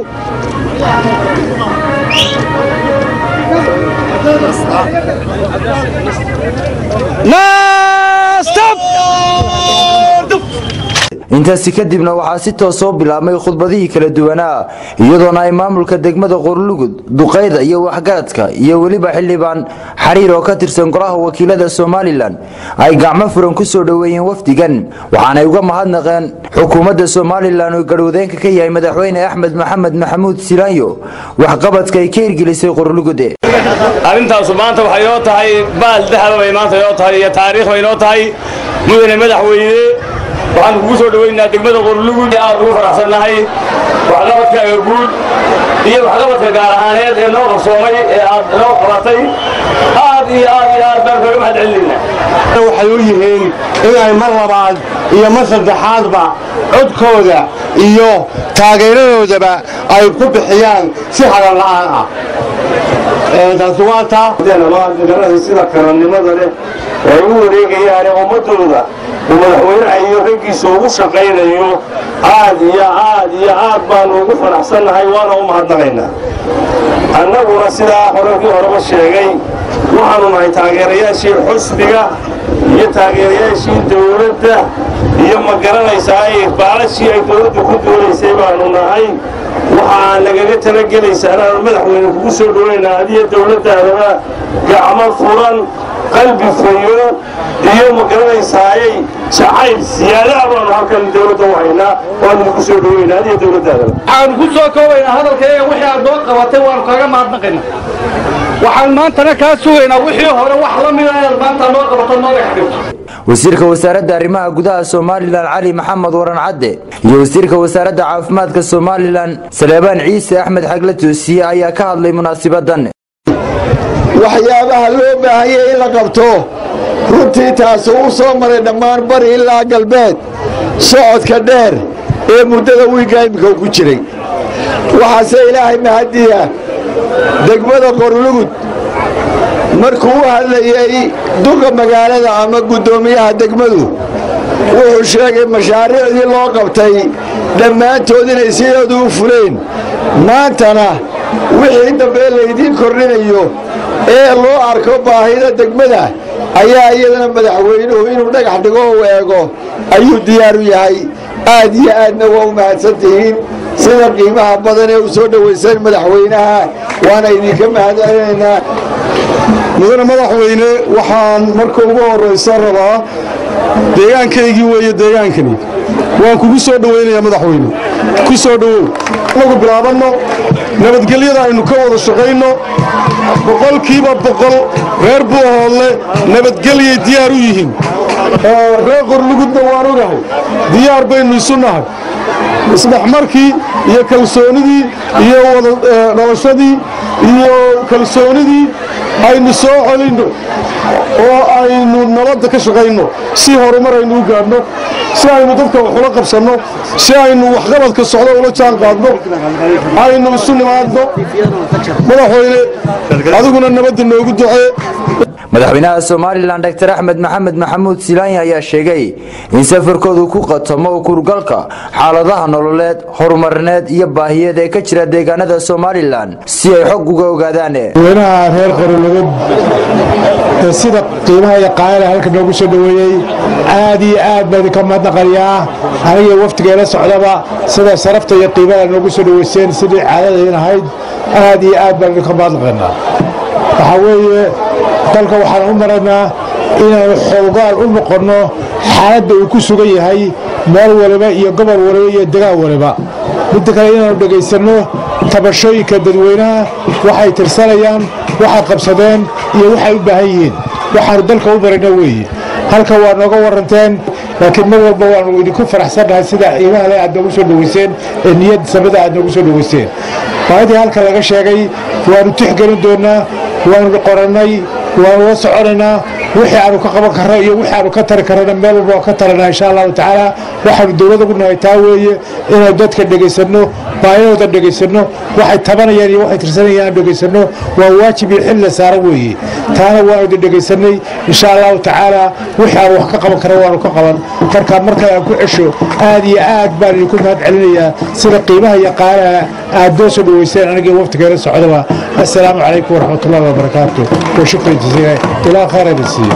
intaasi kadibna waxaa si toos soo bilaabmay khudbadihii kala duwanaa iyadoona ay maamulka degmada qorlugud duqayda iyo waxgaradka iyo weliba xildhibaan xariir oo ka tirsan golaha wakiilada somalilan ay gacmo furan ku soo dhoweeyeen wafdigan waxaanay uga mahadnaqeen xukuumadda somalilan oo garhwadeenka ka yahay madaxweyne axmed maxamed maxamuud silaanyo waxqabadka ay ka hirgelisay qorlugude arrintaasu maanta waxay noo tahay baal dahaba bay maanta noo tahay iyo taariikh bay noo tahay mudane madaxweyne waxaan kugu soo dhoweynaa degmada qorlugud aad ugu faraxsannahay waxqabadkaaga guud iyo waxqabadka gaar ahaaneed ee noo qarsoomay ee aad noo qabatay aad iyo aad iyo aad baan kaga mahad celinaynaa waxay u yihiin inay mar labaad iyo mar saddexaadba codkooda iyo taageeradoodaba ay ku bixiyaan si hadan la'aan ah taasi waa taa sida karannimada leh ay u wareegayaan ummadooda uu madaxweynaha iyo raggiisa ugu shaqaynayo aad iyo aad iyo aad baanu ugu faraxsannahay waana u mahadnaqaynaa annaguna sidaa horarkii horeba sheegay waxaanu nahay taageerayaashii xusbiga iyo taageerayaashii dowladda iyo ma garanaysaa baalashii ay dowladda ku doonaysay baanu nahay waxaa nagaga talagelaysaa inaanu madaxweyne kugu soo dhoweynaa adiyo dowladdaadaba gacmo furan qalbi fayo iyo ma garanaysaayey jacayl siyaadaha baanu halkan dowladda u haynaa waanu idinku soo dhoweynaa adiyo dowladdaadaba waxaanu ku soo koobaynaa hadalkayga wixii aad noo qabatay waanu kaaga mahadnaqaynaa waxaan maantana kaa sugaynaa wixii hore wax la mida inaad maanta noo qabato noo dhexdhigto wasiirka wasaaradda arrimaha gudaha somalilan cali maxamed waran cadde iyo wasiirka wasaaradda caafimaadka somalilan saleebaan ciise axmed xagle toosiye ayaa ka hadlay munaasibadan waxyaabaha loo baahanyay in la qabto runtii taasi uu soo maray dhammaan bari ilaa galbeed socodka dheer ee muddada wiigga iminka ku jiray waxaase ilaahay mahadiya degmada qorlugud markuu u hadlayey duqa magaalada ama guddoomiyaha degmadu wuxuu sheegay mashaariicdii loo qabtay dhammaantood inay sidoodu u fuleen maantana wixii dambe laydiin kordhinayo ee loo arko baahida degmada ayaa iyadana madaxweynuhu inuu dhagax dhigo u eego ayuu diyaar u yahay aad iyo aadna waa u mahadsan tihiin sida qiimaha badan ee u soo dhowayseen madaxweynaha waana idinka mahadcelinaynaa mudane madaxweyne waxaan marka ugu horraysa rabaa deegaankaygii weeye deegaankani waan kugu soo dhowaynayaa madaxweyne ku soo dhowow nagu bilaabanno nabadgelyada aynu ka wada shaqayno boqolkiiba boqol reer buuhoodle nabadgelyay diyaar u yihiin reer qorlugudna waan ogahay diyaar baynu isu nahay isdhexmarkii iyo kalsoonidii iyo wada dhalashadii iyo kalsoonidii aynu soo celinno oo aynu nabadda ka shaqayno si horumar aynu u gaadhno si aynu dadka wax ula qabsanno si aynu waxqabadka socdo ula jaan qaadno aynu isu nimaadno madaxweyne adiguna nabadda noogu ducee madaxweynaha somalilan dr axmed maxamed maxamuud silaanya ayaa sheegay in safarkoodu ku qatomo kurgalka xaaladaha nololeed horumarineed iyo baahiyeed ee ka jira deegaanada somalilan si ay xog uga ogaadaan madaxweynaha reer qorologod ee sida qiimaha iyo qaayala halka noogu soo dhoweeyey aad iyo aad baa idinka mahadnaqayaa aniga waftigeela socdaba sida sarafta iyo qiimaha noogu soo dhoweyseen sidii caadadayn ahayd aad iyo aad baan idinka mahadnaqaynaa waxaa weeye dalka waxaan u maraynaa inaanu xoogaal u noqonno xaaladda uu ku sugan yahay meel waliba iyo gobol waliba iyo degaan waliba midda kale inaanu dhegaysanno tabashooyinka dadweynaha waxay tirsanayaan waxay qabsadeen iyo waxay u baahan yihiin waxaanu dalka u marayna weeye halka waa nooga waranteen laakiin mar walba waanu idinku faraxsannahay sida qiimaha le aad noogu soo dhoweyseen ee niyad samada aad noogu soo dhoweyseen baahidii halka laga sheegay waanu tixgelin doonnaa waanu qorannay waanu la soconaynaa wixii aanu ka qaban karno iyo wixii aanu ka tari karrana meel walba waan ka taranaa insha allahu tacaala waxaanu dowlad ugu nahay taa weeye inaynu dadka dhegaysanno baayahooda dhegaysanno waxay tabanayaan iyo waxay tirsanayaan aan dhegaysanno waa waajib iyo xil la saaran weeye taana waanu idin dhegaysanay insha allahu tacaala wixii aanu wax ka qaban karno waanu ka qaban markaa markale aan ku cesho aad iyo aad baan idinku mahad celinayaa sida qiimaha iyo qaalaha aad noo soo dhoweyseen anigii waftigeela socdaba assalaamu calaykum waraxmatullahi wabarakaatu وشكرا جزيلا الى خير السيد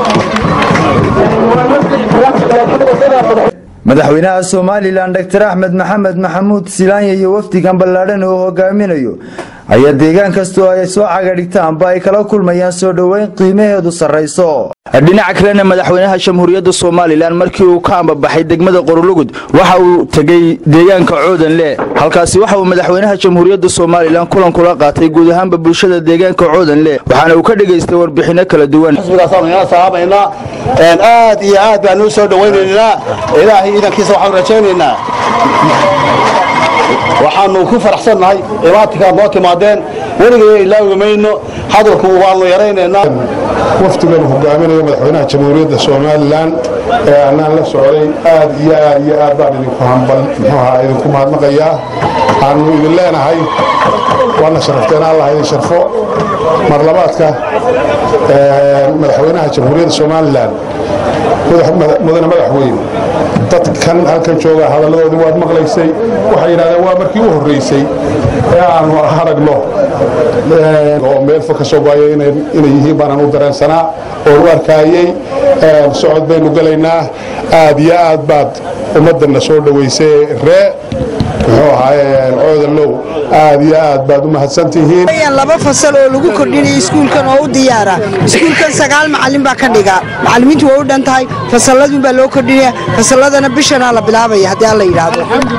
madaxweynaha somalilan dr axmed maxamed maxamuud silaanya iyo wafdigan ballaadhan oo hogaaminayo ayaa deegaan kastoo ay soo cagadhigtaanba ay kala kulmayaan soo dhoweyn qiimaheedu sarrayso dhinaca kalena madaxweynaha jamhuuriyadda somalilan markii uu ka ambabaxay degmada qorolugud waxa uu tegey deegaanka coodanle halkaasi waxa uu madaxweynaha jamhuuriyadda somalilan kulan kula qaatay guud ahaanba bulshada deegaanka coodanle waxaana uu ka dhegaystay warbixinno kala duwan aad iyo aad baan u soo dhawaynaynaa ilaahay iidankiisa waxaan rajaynaynaa waxaanu ku faraxsannahay imaatikaad noo timaadeen weligay ilaawi mayno hadalku waanu yaraynaynaa wafdigan hogaaminaya madaxweynaha jamhuuriyadda somalilan ee annaan la socday aad iyo aad iyo aad baan idinku hambal muxuuha idinku mahadnaqayaa waxaanu idin leenahay waana sharafteen allah idin sharfo marlabaadka madaxweynaha jamhuuriyadda somalilan mudane madaxweyne dadkan halkan jooga hadalladoodii waad maqlaysay waxay yidhahdeen waa markii u horreysay ee aanu aragno oo meel fog ka soo goaya inay yihiin baanaan u dareensanaa oo u arkaayey socod baynu gelaynaa aad iyo aad baad ummaddanna soo dhoweysay ree muxuu ahaaye coodalow aad iyo aad baad u mahadsantihiin laba fasal oo lagu kordhinaya iskuulkan oo u diyaara iskuulkan sagaal macalin baa ka dhiga macalimiintu waa u dhan tahay fasalladun baa loo kordhinaya fasalladana bishanaa la bilaabaya haddii alla yidhaahdo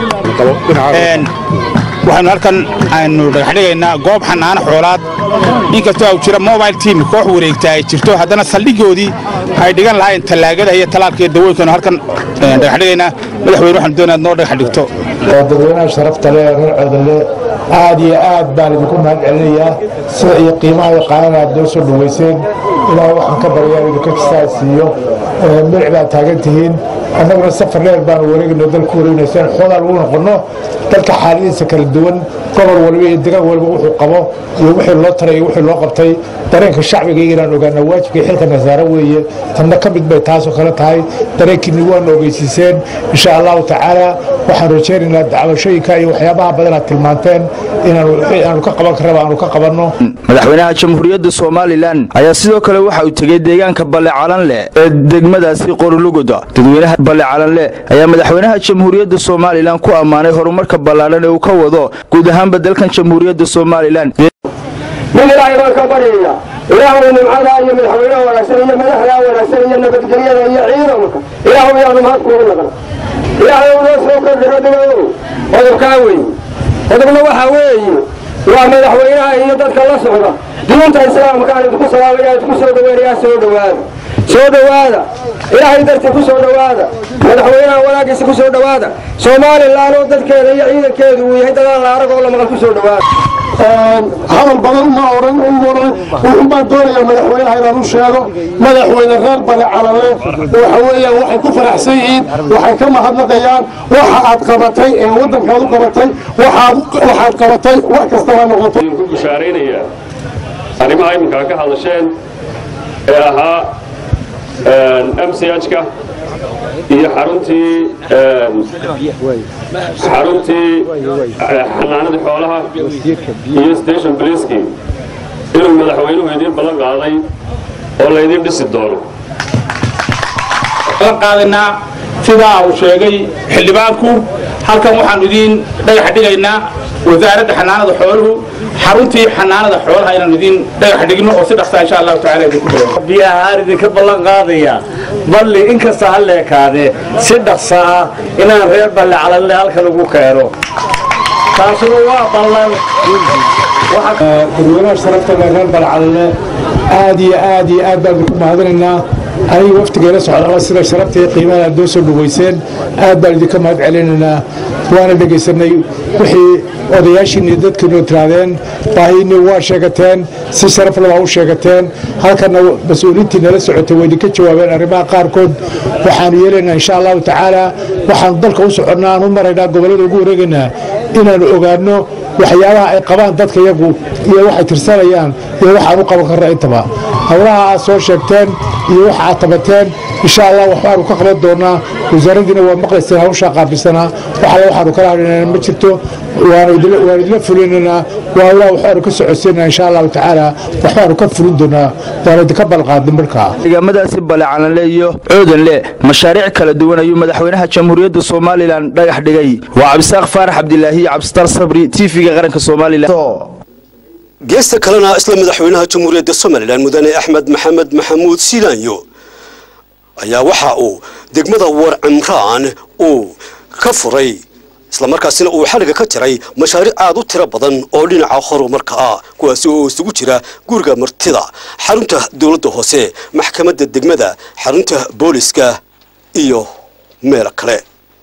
waxaanu halkan aynu dhagaxdhigaynaa goob xanaano xoolaad inkastoo au jira mobile team koox wareegta ay jirto haddana saldhigoodii ay dhigan lahayn tallaagada iyo talaalka iyo dawooyinkanu halkan dhagaxdhigaynaa madaxweyne waxaanu doonaad noo dhagax dhigto oo dadweynaha sharafta leh reer coodanle aad iyo aad baan idinku mahad celinayaa sida iyo qiimaha iyo qaanana aad noo soo dhoweyseen ilaahay waxaan ka baryaa idinka jisaa siiyo milic baad taagan tihiin annaguna safar dheer baanu wareegayno dalku wareegnaysaan xoogaa lagu noqonno dalka xaaladihiisa kala duwan gobol waliba iyo degaan waliba wuxuu qabo iyo wixii loo taray iyo wixii loo qabtay dareenka shacbiga inaan ogaana waajibka xilka nasaare weeye tanna ka mid bay taasoo kale tahay dareenkiinni waanu ogeysiiseen insha allahu tacaala waxaan rajaynaynaa dacwashooyinka iyo waxyaabaha badan aad tilmaanteen inaanu ka qaban karraba aanu ka qabanno madaxweynaha jamhuuriyadda somalilan ayaa sidoo kale waxa uu tegey deegaanka balle calanleh ee degmadaasi qoruluguda dadweynaha balle calanleh ayaa madaxweynaha jamhuuriyadda somalilan ku ammaanay horumarka ballaadhan ee uu ka wado guud ahaanba dalkan jamhuuriyadda somalilan mid ilaahay baan ka baryaya ilaahu nimcada iyo madaxweynaha wanaagsan iyo madaxda wanaagsan iyo nabadgelyada iyo ciidanka ilaahu yaanu mahad kuugu naqan ilaahay noo soo kordhiro dhigow qodobkaa weeye qodobna waxaa weeye waa madaxweynaha iyo dadka la socda diinta islaamkaan idinku salaamaya idinku soo dhaweynayaa soo dhowaada soo dhowaada ilaahay dartii ku soo dhowaada madaxweynaha wanaagiisa ku soo dhowaada somalilan oo dadkeeda iyo ciidankeedu uu yahay dadaan la arag oo la maqal ku soo dhowaada hadal badan ma oran wuxun baan doonayaa madaxweynaha inaan u sheego madaxweyne reer bale calale waxa weeyaan waxay ku faraxsan yihiin waxay ka mahadnaqayaan waxa aad qabatay ee waddankaad u qabatay waxaad qabatay wax kastaba noqoto ku bushaaraynaya arrimaha iminkaa ka hadasheen ee ahaa mchka iyo xaruntii xaruntii xanaanadii xoolaha iyo station bliski inuu madaxweynuhu idiin ballan qaaday oo laydin dhisi doono qaadaynaa sidaa uu sheegay xildhibaanku halkan waxaan idiin dhagax dhigaynaa wasaaradda xanaanada xooluhu xaruntii xanaanada xoolaha inaan idiin dhagax dhigno oo si dhaqsaa insha allahu tacaala idinku bilaabo biyahaan idinka ballan qaadaya balli inkasta ha leekaadee si dhaqsa ah inaan reer balle calalle halkan ugu keeno taasuna waa ballan dadweynaha sharafta leh reer balle calalle aad iyo aad iyo aad baan idinku mahadinaynaa aniga waftigeela socda sida sharafta iyo qiimaha aad noo soo dhaweyseen aad baan idinka mahad celinaynaa waana dhegaysanay wixii odayaashiinni dadkiinu tiraadeen baahiinni waa sheegateen si sharaf labaa u sheegateen halkana mas-uuliintii nala socotay way idinka jawaabeen arrimaha qaarkood waxaanu yeelaynaa insha allahu tacaala waxaanu dalka u soconnaa aan u maraynaa gobollada ugu wareegaynaa inaanu ogaanno waxyaabaha ay qabaan dadka iyagu iyo waxay tirsanayaan iyo waxaan u qaban karna intaba howlaha aad soo sheegteen iyo waxa aad tabateen insha allah waxbaanu ka qaban doonaa wasaaraddiina waa maqlayseen hawshaa qaabilsanaa waxale waxaanu kala hadhinana ma jirto waanu idila fulinaynaa waa howlaha waxbaanu ka socodsiinaa insha allahu tacaala waxbaanu ka fulin doonaa waanu idinka balqaadin markaa deegaamadaasi balecalanle iyo coodanle mashaariic kala duwan ayuu madaxweynaha jamhuuriyadda somalilan dhagax dhigay waa cabdisaaq faarax cabdilaahi iyo cabdistar sabri tv-ga qaranka somalilan geesta kalena isla madaxweynaha jamhuuriyadda somalilan mudane axmed maxamed maxamuud silaanyo ayaa waxa uu degmada war cimraan uu ka furay islamarkaasina uu xaliga ka jiray mashaariic aad u tiro badan oo dhinaca horumarka ah kuwaasi oo isugu jira guriga martida xarunta dowladda hoose maxkamadda degmada xarunta booliska iyo meelo kale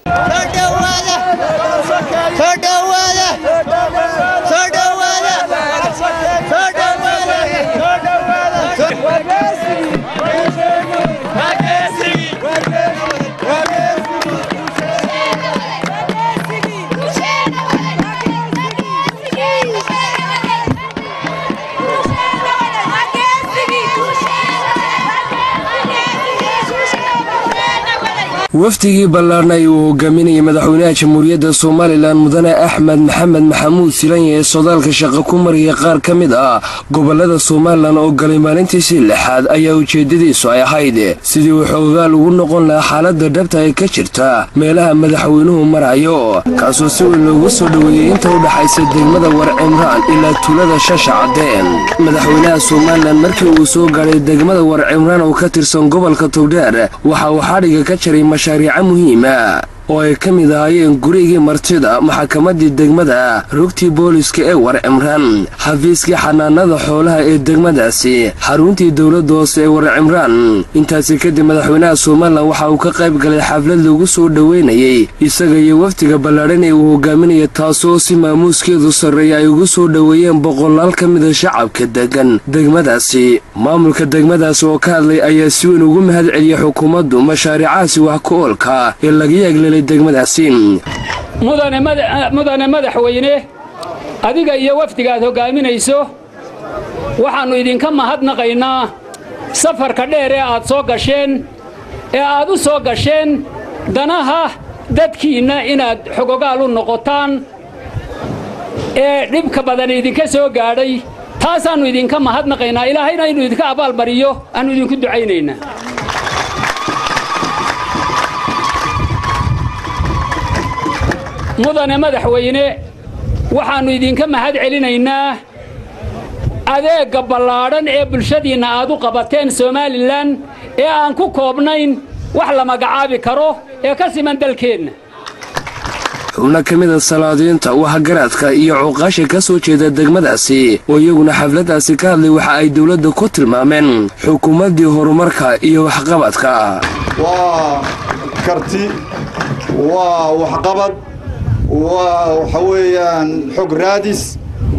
wafdigii ballaarnay uu hogaaminayay madaxweynaha jamhuuriyadda somalilan mudane axmed maxamed maxamuud silanya ee sodaalka shaqo ku maraya qaar ka mid ah gobolada somalilan oo galay maalintiisii lixaad ayaa ujeedadiisu ay ahayd sidii uu xoogaal ugu noqon lahaa xaaladda dhabta ee ka jirta meelaha madaxweynuhu marayo kaasoo si weyn loogu soo dhoweeyey inta u dhaxaysa degmada war cimraan ilaa tuulada shasha caddeen madaxweynaha somalilan markii uu soo gaadhay degmada war cimraan oo ka tirsan gobolka togdheer waxa uu xadhiga ka jaray mashaariico muhiima oo ay ka mid ahaayeen gurigii martida maxakamadii degmada rugtii booliska ee war cimraan xafiiskii xanaanada xoolaha ee degmadaasi xaruntii dowladda hoose ee war cimraan intaasi kadib madaxweynaha somalilan waxa uu ka qayb galay xaflad lagu soo dhoweynayey isaga iyo wafdiga ballaadhan ee uu hogaaminaya taasoo si maamuuskeedu sarreeya ay ugu soo dhoweeyeen boqolaal ka mida shacabka degan degmadaasi maamulka degmadaasi oo ka hadlay ayaa si weyn ugu mahad celiyey xukuumaddu mashaariicahaasi wax ku oolka ee laga yeeglelay mudane madaxweyne adiga iyo wafdiga aad hoggaaminayso waxaannu idinka mahadnaqaynaa safarka dheer ee aad soo gasheen ee aad u soo gasheen danaha dadkiinna inaad xogogaal u noqotaan ee dhibka badan idinka soo gaadhay taasaannu idinka mahadnaqaynaa ilaahayna inuu idinka abaalmariyo aannu idinku ducaynaynaa mudane madaxweyne waxaannu idinka mahad celinaynaa adeegga ballaadhan ee bulshadiinna aad u qabateen somalilan ee aan ku koobnayn wax la magacaabi karo ee ka siman dalkeenna xubno ka mida salaadiinta waxgaraadka iyo cuqaasha ka soo jeeda degmadaasi oo iyaguna xafladdaasi ka hadlay waxa ay dowladda ku tilmaameen xukuumaddii horumarka iyo waxqabadka waa karti waa waxqabad waa waxa weeyaan xog raadis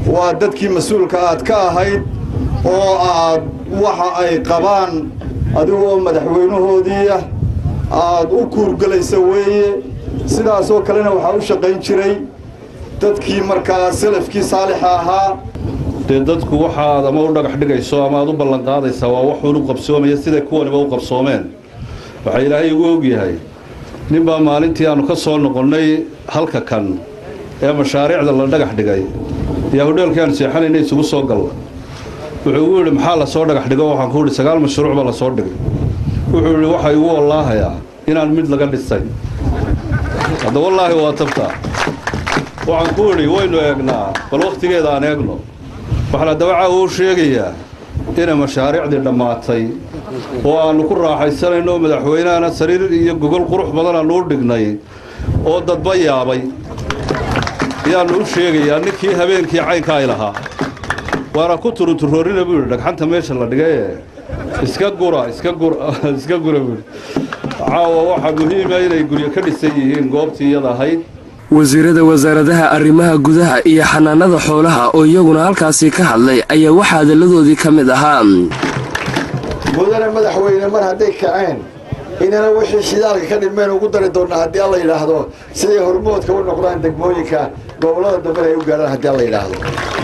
waa dadkii mas-uulka aad ka ahayd oo aad waxa ay qabaan adigoo madaxweynahoodii ah aad u kuurgelaysa weeye sidaasoo kalena waxaa u shaqayn jiray dadkii markaa salafkii saalixa ahaa dee dadku waxaad ama u dhagax dhigayso ama aad u ballanqaadaysaa waa waxuun u qabsoomaya siday kuwaniba u qabsoomeen waxaa ilaahay ugu ogyahay ninbaa maalintii aannu ka soo noqonnay halka kan ee mashaariicda la dhagax dhigay yaa hodheelkii aanu seexanayna isugu soo galla wuxuu igu yidhi maxaa la soo dhagax dhigo waxaan ku yidhi sagaal mashruuc baa la soo dhigay wuxuu yidhi waxaa igu wallaahayaa inaan mid laga dhisay hadda wallaahi waa tabtaa waxaan ku idhi waynu eegnaa bal wakhtigeeda aan eegno waxaan haddaba caawa u sheegayaa inay mashaariicdii dhammaatay oo aannu ku raaxaysanayno madaxweynahana sariir iyo gogol qurux badan aannu u dhignay oo dadba yaabay ayaannu u sheegayaa ninkii habeenkii caynka ay lahaa waana ku turunturoorina buu yidhi dhagxanta meesha la dhigaye iska gura iska gura iska gura buu yidhi caawa waxaa muhiima inay guryo ka dhisan yihiin goobtii iyada ahayd wasiirada wasaaradaha arrimaha gudaha iyo xanaanada xoolaha oo iyaguna halkaasi ka hadlay ayaa waxaa hadalladoodii ka mid ahaa mudane madaxweyne mar hadday kaceen inana wixii shidaalka ka dhimeen ugu dari doonnaa haddii alla yidhaahdo siday hormoodka u noqdaan degmooyinka gobollada dambena ay u gaadhaan haddii alla yidhaahdo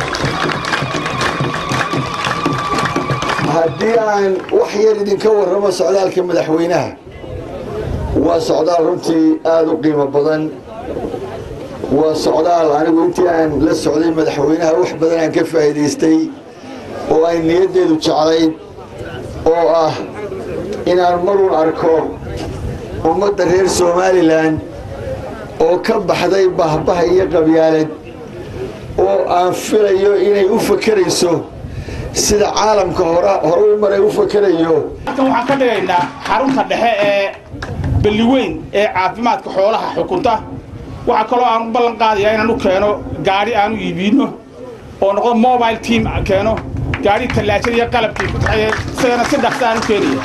haddii aan wax yar idinka warramo socdaalka madaxweynaha waa socdaal runtii aada u qiimo badan waa socdaal anigu intii aan la socday madaxweynaha wax badan aan ka faa'iidaystay oo ay niyaddeedu jeclayd oo ah inaan marun arko ummadda reer somalilan oo ka baxday bahbaha iyo qabyaalad oo aan filayo inay u fakerayso sida caalamka hore u maray u fakerayo halkan waxaan ka dhigaynaa xarunta dhexe ee balliweyn ee caafimaadka xoolaha xukunta waxaa kaloo aan u ballan qaadayaa inaan u keeno gaadhi aan u iibiino oo noqdo mobile team keeno gaadhi tallaajada iyo qalabkii ku taxaya isagana si dhaqsa aan u keenaya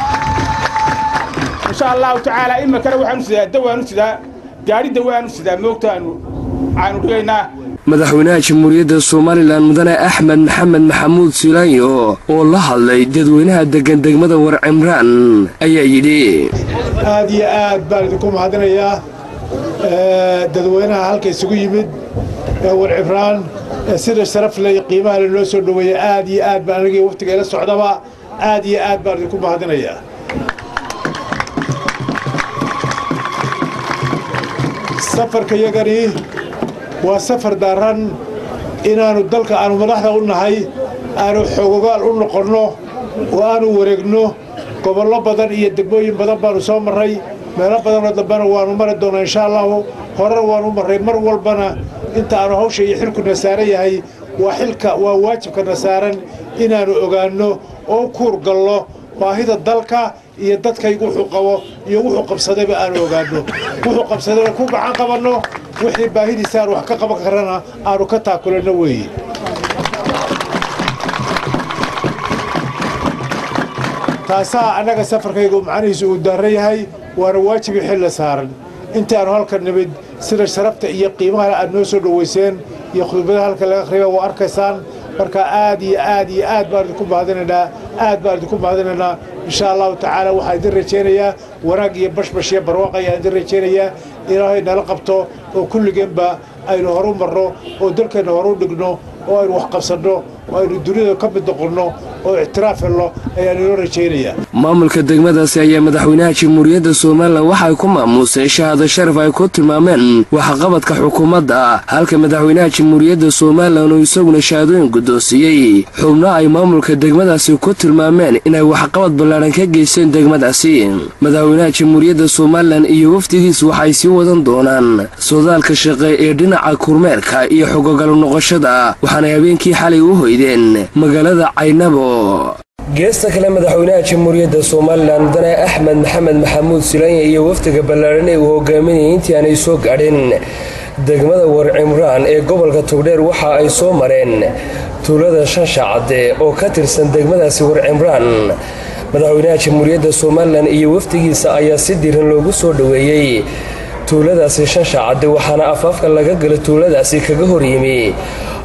insha allahu tacaala iminkana waxaanu sidaa dawaanu sidaa gaadhi dawaanu sidaa moogta aanu aanu dhigaynaa madaxweynaha jamhuuriyadda somalilan mudane axmed maxamed maxamuud silaanyo oo la hadlay dadweynaha deggan degmada war cimraan ayaa yidhi aad iyo aad baan idinku mahadinayaa dadweynaha halka isugu yimid ee war cibraan sida sharaf leh qiimaha le noo soo dhoweeya aad iyo aad baan anigii waftiga ila socdaba aad iyo aad baan idinku mahadinayaa safarka yagani waa safar daaran inaannu dalka aanu madaxda u nahay aanu xogogaal u noqonno oo aanu wareegno gobollo badan iyo degmooyin badan baannu soo marray meelo badanoo dambena waannu mari doonnaa insha allahu horena waannu marray mar walbana inta aanu hawsha iyo xilkuna saaran yahay waa xilka waa waajibkana saaran inaannu ogaanno oo u kuur gallo baahida dalka iyo dadkaygu wuxuu qabo iyo wuxuu qabsadayba aanu ogaanno wuxuu qabsadayba ku gacan qabanno wixii baahidiisa aan wax ka qaban karana aanu ka taakulanno weeye taasaa annaga safarkaygu macnihiisu uu daaran yahay waana waajibii xilla saaran intaannu halka nimid sida sharafta iyo qiimaha aad noo soo dhowayseen iyo khudbada halka laga akhriba waa arkaysaan marka aad iyo aad iyo aad baan idinku mahadinaynaa aad baan idinku mahadinaynaa insha allahu tacaala waxaan idin rajaynayaa wanaag iyo bashbash iyo barwaaq ayaan idin rajaynayaa ilaahay nala qabto oo kulligeenba aynu horu marno oo dalkeenna horu dhigno oo aynu wax qabsanno oo aynu dunida ka mid noqonno oo ictiraaf helno ayaan inoo rajaynayaa maamulka degmadaasi ayaa madaxweynaha jamhuuriyadda somalilan waxa ay ku maamuuseen shahaado sharaf ay ku tilmaameen waxqabadka xukuumadda halka madaxweynaha jamhuuriyadda somalilan uu isaguna shahaadooyin guddoonsiiyey xubno ay maamulka degmadaasi ku tilmaameen inay waxqabad ballaadhan ka geysteen degmadaasi madaxweynaha jamhuuriyadda somalilan iyo wafdigiisu waxay sii wadan doonaan sodaalka shaqe ee dhinaca kurmeerka iyo xogogalu noqoshada waxaanay habeenkii xalay u hoydeen magaalada caynabo geesta kale madaxweynaha jamhuuriyadda somalilan mudane axmed maxamed maxamuud silaanya iyo wafdiga ballaadhan ee uu hogaaminayay intii aanay soo gaadhin degmada war cimraan ee gobolka togdheer waxa ay soo mareen tuulada shansha cadde oo ka tirsan degmadaasi war cimraan madaxweynaha jamhuuriyadda somalilan iyo wafdigiisa ayaa si diran loogu soo dhoweeyey tuuladaasi shansha cadde waxaana afaafka laga gala tuuladaasi kaga horyimi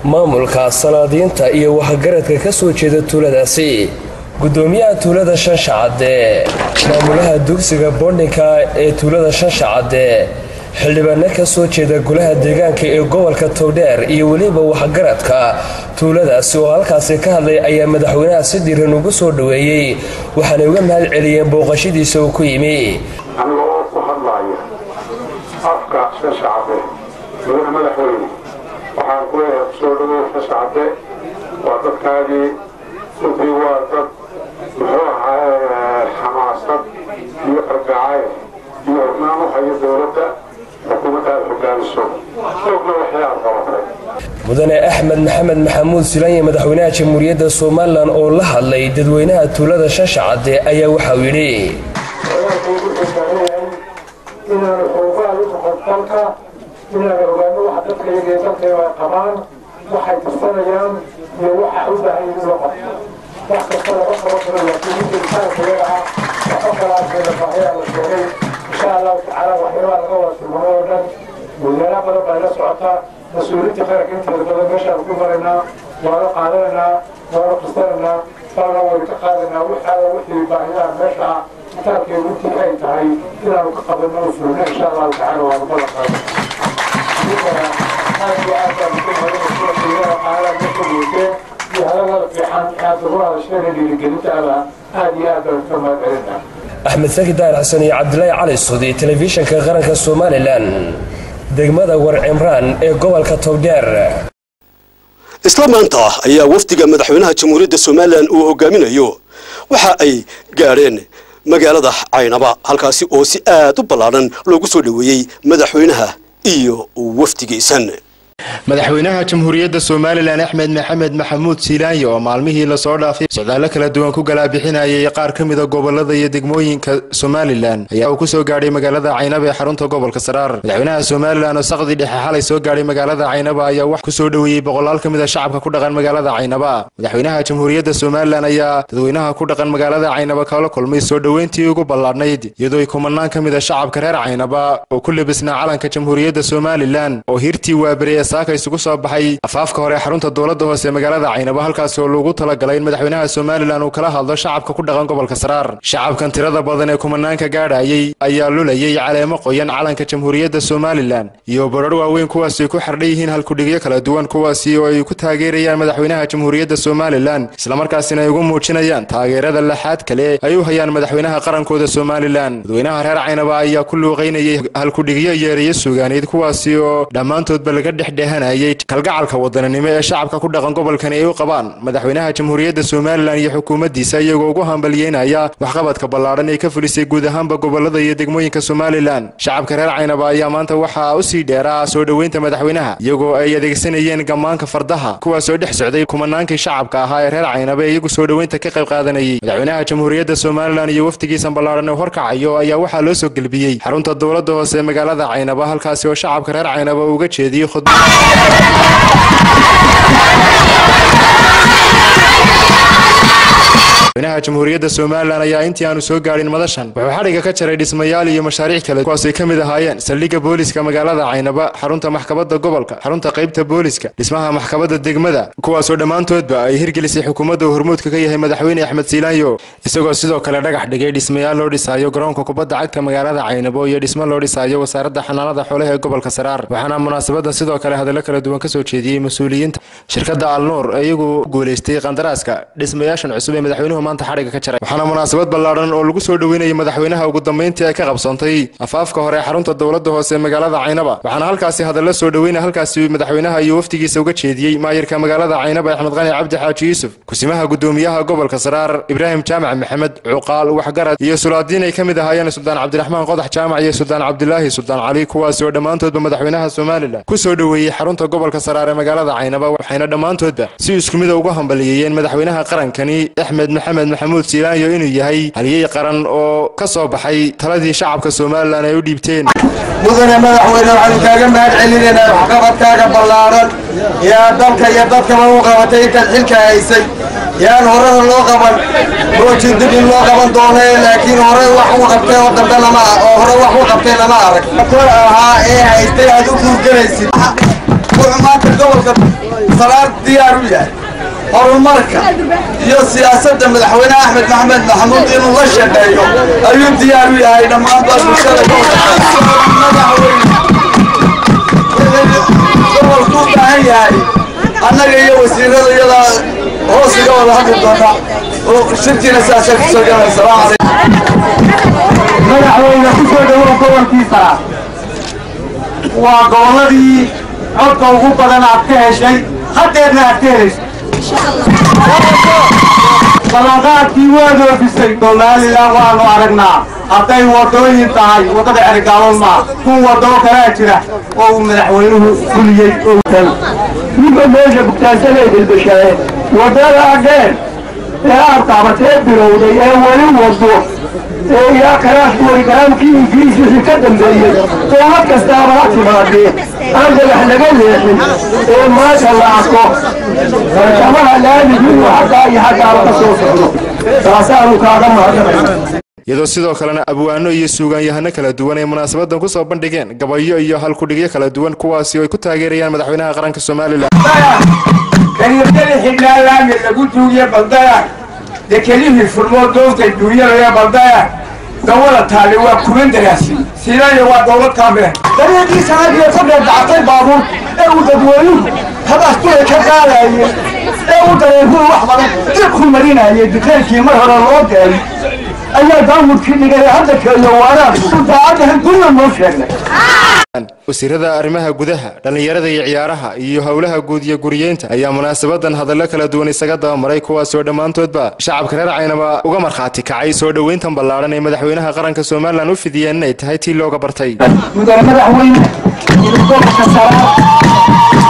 maamulka salaadiinta iyo waxgaradka ka soo jeeda tuuladaasi gudoomiyaha tuulada shanshacadde maamulaha dugsiga boondhinka ee tuulada shanshacadde xildhibaano ka soo jeeda golaha deegaanka ee gobolka towdheer iyo weliba waxgaradka tuuladaasi oo halkaasi ka hadlay ayaa madaxweynaha si diiran ugu soo dhoweeyey waxaanay uga mahad celiyeen booqashadiisa uu ku yimi aniga oo ku hadlaaya afka shashacade mudane madaxweyne waxaan ku leeyahay kusoo dhawow shashacade waa dadkaagii runtii waa dad muxuu ahaa xamaasad iyo argacayl iyo hurnaan u hayo dowladda xukuumadda aad hogaamiso ogna waxay aad qabatay mudane axmed maxamed maxamuud silanye madaxweynaha jamhuuriyadda somalilan oo la hadlay dadweynaha tuulada shashacadde ayaa waxauu yidhi inaanu xoogaal u noqon dalka inaanu ogaano waxa dadka iyaga ee dalka ay qabaan waxay tirsanayaan iyo waxa u baahan yihiin loo qabto wax kasta laga qaban karo laakiin ninka insaanka iyaga ah waxba kalaaskeeda baahiyaa la sheegay insha allahu tacaala waxyaabaa laga wada tilmaamay oo dhan wadaana badan baa ila socota mas-uuliyiinta qaranka inteeda badan meeshaan ku maraynaa waana qaadanaynaa waana qistanaynaa baana waynu ka qaadaynaa waxaala wixii baahiyaha meesha ah kitaabkeedu intii ay tahay inaanu ka qabanno u fulno insha allahu tacaala waanu balan qaadana idinkana aad iyo aad baan ku marinaysa qiimaha qaalaha meesha weydeen iyo hadalada fiican aad ugu hadasheen dhiirigelinta aba aad iyo aad baan ka mahad celinaa axmed saki daar xasan iyo cabdilaahi cali sudi telefishinka qaranka somalilan degmada war cimraan ee gobolka towdheer isla maanta ayaa wafdiga madaxweynaha jamhuuriyadda somalilan uu hogaaminayo waxa ay gaadheen magaalada caynaba halkaasi oo si aad u ballaadhan loogu soo dhoweeyey madaxweynaha iyo wafdigiisan madaxweynaha jamhuuriyadda somalilan axmed maxamed maxamuud siilaanyi oo maalmihii lasoo dhaafay socdaallo kala duwan ku galaabixinayay qaar ka mida gobolada iyo degmooyinka somalilan ayaa uu kusoo gaadhay magaalada caynaba ee xarunta gobolka saraar madaxweynaha somalilan oo saqdi dhexe xalay soo gaadhay magaalada caynaba ayaa wax kusoo dhoweeyey boqolaal ka mid a shacabka ku dhaqan magaalada caynaba madaxweynaha jamhuuriyadda somalilan ayaa dadweynaha ku dhaqan magaalada caynaba kala kulmay soo dhoweyntii ugu ballaadhnayd iyadoo ay kumanaan ka mid a shacabka reer caynaba oo ku lebisnaa calanka jamhuuriyadda somalilan oo hirtii waabere ee saaka isugu soo baxay afaafka hore xarunta dowladda hoose ee magaalada caynabo halkaasi oo loogu talagalay in madaxweynaha somalilan uu kala hadlo shacabka ku dhaqan gobolka saraar shacabkan tirada badan ee kumanaanka gaadhayay ayaa lulayay caleemo qoyan calanka jamhuuriyadda somalilan iyo barar waaweyn kuwaasi ku xardhan yihiin halkudhigyo kala duwan kuwaasi oo ay ku taageerayaan madaxweynaha jamhuuriyadda somalilan islamarkaasina ay ugu muujinayaan taageerada laxaad kale ay u hayaan madaxweynaha qarankooda somalilan dadweynaha reer caynaba ayaa ku luuqaynayay halkudhigyo yeerayo suugaaneed kuwaasi oo dhammaantoodba laga dhexdhehanayay kalgacalka wadaninimo ee shacabka ku dhaqan gobolkani ay u qabaan madaxweynaha jamhuuriyadda somalilan iyo xukuumaddiisa iyagoo ugu hambalyeynaya waxqabadka ballaadhan ee ka fulisay guud ahaanba gobolada iyo degmooyinka somalilan shacabka reer caynaba ayaa maanta waxaa u sii dheeraa soo dhoweynta madaxweynaha iyagoo ay adeegsanayeen gammaanka fardaha kuwaasoo dhex socday kumanaankii shacabka ahaa ee reer caynaba ee iyagu soo dhoweynta ka qayb qaadanayay madaxweynaha jamhuuriyadda somalilan iyo wafdigiisan ballaadhan ee horkacayo ayaa waxaa loo soo gelbiyey xarunta dowladda hoose ee magaalada caynaba halkaasi oo shacabka reer caynaba uga jeediyey khudbad madaxweynaha jamhuuriyadda somalilan ayaa intii aanu soo gaadhin madashan wuxuu xadhiga ka jaray dhismayaal iyo mashaariic kale kuwaasay ka mid ahaayeen saldhigga booliska magaalada caynaba xarunta maxkamadda gobolka xarunta qaybta booliska dhismaha maxkamadda degmada kuwaasoo dhammaantoodba ay hirgelisay xukuumadda uu hormuudka ka yahay madaxweyne axmed siilaanyo isagoo sidoo kale dhagax dhigay dhismayaal loo dhisaayo garoonka kubadda cagta magaalada caynabo iyo dhismo loo dhisaayo wasaaradda xanaanada xoolaha ee gobolka saraar waxaana munaasabadda sidoo kale hadallo kala duwan kasoo jeediyey mas-uuliyiinta shirkadda alnuur ee iyagu guulaystay qandaraaska dhismayaashan cusub ee madaxweynuhu maanta xadhiga ka jaray waxaana munaasabad ballaadhan oo lagu soo dhoweynayay madaxweynaha ugu dambeyntii ay ka qabsoontay afaafka hore ee xarunta dowladda hoose ee magaalada caynaba waxaana halkaasi hadallo soo dhoweynaya halkaasi madaxweynaha iyo wafdigiisa uga jeediyey maayirka magaalada caynaba axmed qani cabdi xaaji yuusuf kusimaha gudoomiyaha gobolka saraar ibraahim jaamac maxamed cuqaal waxgarad iyo sulaadiin ay ka mid ahaayeen suldaan cabdiraxmaan qodax jaamac iyo suldaan cabdilaahi suldaan cali kuwaasi oo dhammaantoodba madaxweynaha somalilan ku soo dhoweeyey xarunta gobolka saraar ee magaalada caynaba waxayna dhammaantoodba si isku mida uga hambaliyeeyeen madaxweynaha qarankani axmed maxamed maxamuud siilaanyo inuu yahay haliyey qaran oo ka soo baxay taladii shacabka somalilan ay u dhiibteen mudane madaxweyne waxaanu kaaga mahad celinaynaa waxqabadkaaga ballaaran yaa dalka iyo dadkaba u qabatay intaad xilka haysay yaan horena loo qaban moojin dib in loo qaban doono laakiin hore wax u qabtay oo dambe lama oo hore wax u qabtay lama arag kor ahaa ee haystay aad u guurgelaysid wuxuu maanta gobolka saraar diyaar u yahay horumarka iyo siyaasadda madaxweyne axmed maxamed maxamuud inuu la shaqeeyo ayuu diyaar u yahay dhammaanba bulshada gobolku u baahan yahay annaga iyo wasiirada iyadaa hoos iga wada hadli doona oo shirkiina sidaasay kusoo galay salaamu calaykum madaxweyne ku soo dhawow gobolkiisa waa gobolladii codka ugu badan aad ka heshay haddeedna aad ka helayso ballanqaadkii waad oofisay somalilan waanu aragnaa hadday waddooyin tahay waddada cerigaaban maa kun waddoo kalaa jira oo uu madaxweynuhu fuliyey ninka meesha bugtaansanay dilbashaaye waddada dheer ee aad taabatee bilowday ee weli waddo ee ilaa karaashku warigaraamkii ingiriiskii ka dambeeyey dowlad kastaaba ha timaadee aan dagax laga leexin ee maanta la arko barkamaha laamigu inuu xaggaa iyo xaggaaba ka soo socdo taasaanu kaaga mahadnaqayna iyadoo sidoo kalena abwaano iyo suugaanyahano kala duwan ay munaasabadan ku soo bandhigeen gabayo iyo halkudhigyo kala duwan kuwaasi oo ay ku taageerayaan madaxweynaha qaranka somalilan kaniirdada xidhnaa laami lagu duugiye baldaya dekelihii furmoo doonta duuyanaya baldaya dawada taale waa kuman daraasi siinayo waa dowlad kaamile dariiqii sanadiyo ku dheedactay baabuur ee uu dadweynuhu habaasturay ka qaadayeen ee uu dareeruhu wax badan dib ku marinayay dukaankii mar hore loo deeray ayaa daamudkii dhigay hadda keeyo waaraan daacadahan guriga noo sheegnay wasiirada arrimaha gudaha dhallinyarada iyo ciyaaraha iyo howlaha guud iyo guriyeynta ayaa munaasabadan hadallo kala duwan isaga dabamaray kuwaasoo dhammaantoodba shacabka reer caynaba uga markhaati kacay soo dhoweyntan ballaadhan ee madaxweynaha qaranka somalilan u fidiyeen inay tahay tii looga bartay mudane madaxweyne gobolka saraar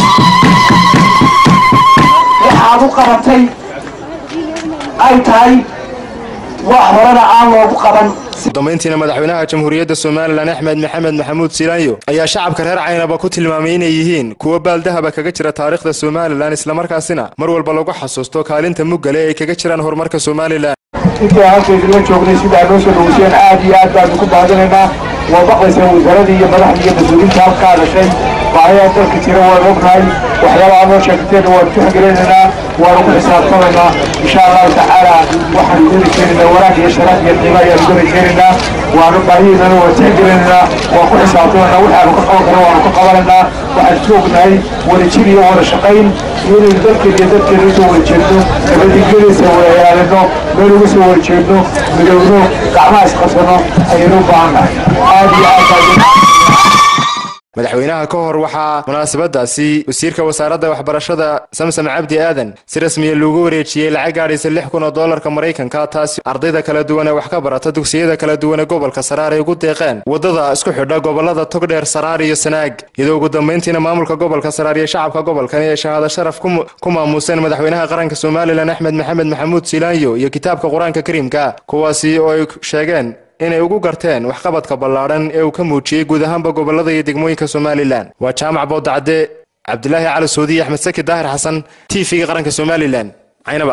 waxaad u qabatay ay tahay wax horena aan loogu qaban dambayntiina madaxweynaha jamhuuriyadda somalilan axmed maxamed maxamuud silaanyo ayaa shacabka reer caynaba ku tilmaamay inay yihiin kuwo baaldahaba kaga jira taariikhda somalilan islamarkaasina mar walba lagu xasuusto kaalinta muggale ay kaga jiraan horumarka somalilan intii halkaydila joognay sidaa noo soo dhaweyseen aad iyo aad baanu ku baadinaynaa waa maqlaysaa wasaaradii iyo madaxdii iyo mas-uuliinta halkaa dhashay baahayaa dalka jira waan ognahay waxyaabaha noo sheegteena waanu ku xigileynaynaa waanu ku xisaabtamaynaa insha allahu tacaala waxaanu geli keenaynaa wanaag iyo sharaaf iyo qiimo ayaanu geli keenaynaa waanu baahihiinana waan tixgelinaynaa waan ku xisaabtamaynaa waxaanu ka qaban karna waanu ka qabanaynaa waxaan ku ognahay wadajir iyo wada shaqayn iyo inaynu dalkeena iyo dadkeena usoo wada jeedno nabadgelyadiisa wada ilaalino meel uga soo wada jeedno midowno gacmaha isqabsano ayaynu u baahan nahay aad iyo aad baa madaxweynaha ka hor waxaa munaasabadaasi wasiirka wasaaradda waxbarashada samsam cabdi aadan si rasmiya loogu wareejiyey lacag gaadhaysa lix kun oo doolarka maraykanka taasi ardayda kala duwan ee wax ka barata dugsiyada kala duwan ee gobolka saraar ay ugu deeqeen waddada isku xidha gobolada togdheer saraar iyo sanaag iyadoo ugu dambayntiina maamulka gobolka saraar iyo shacabka gobolkani ay shahaado sharaf ku maamuuseen madaxweynaha qaranka somalilan axmed maxamed maxamuud silaanyo iyo kitaabka qur-aanka kariimka kuwaasi oo ay sheegeen inay ugu garteen waxqabadka ballaadhan ee uu ka muujiyey guud ahaanba gobolada iyo degmooyinka somalilan waa jaamac boodacde cabdilaahi cali soodiye axmed saki daahir xasan t v-ga qaranka somalilan caynaba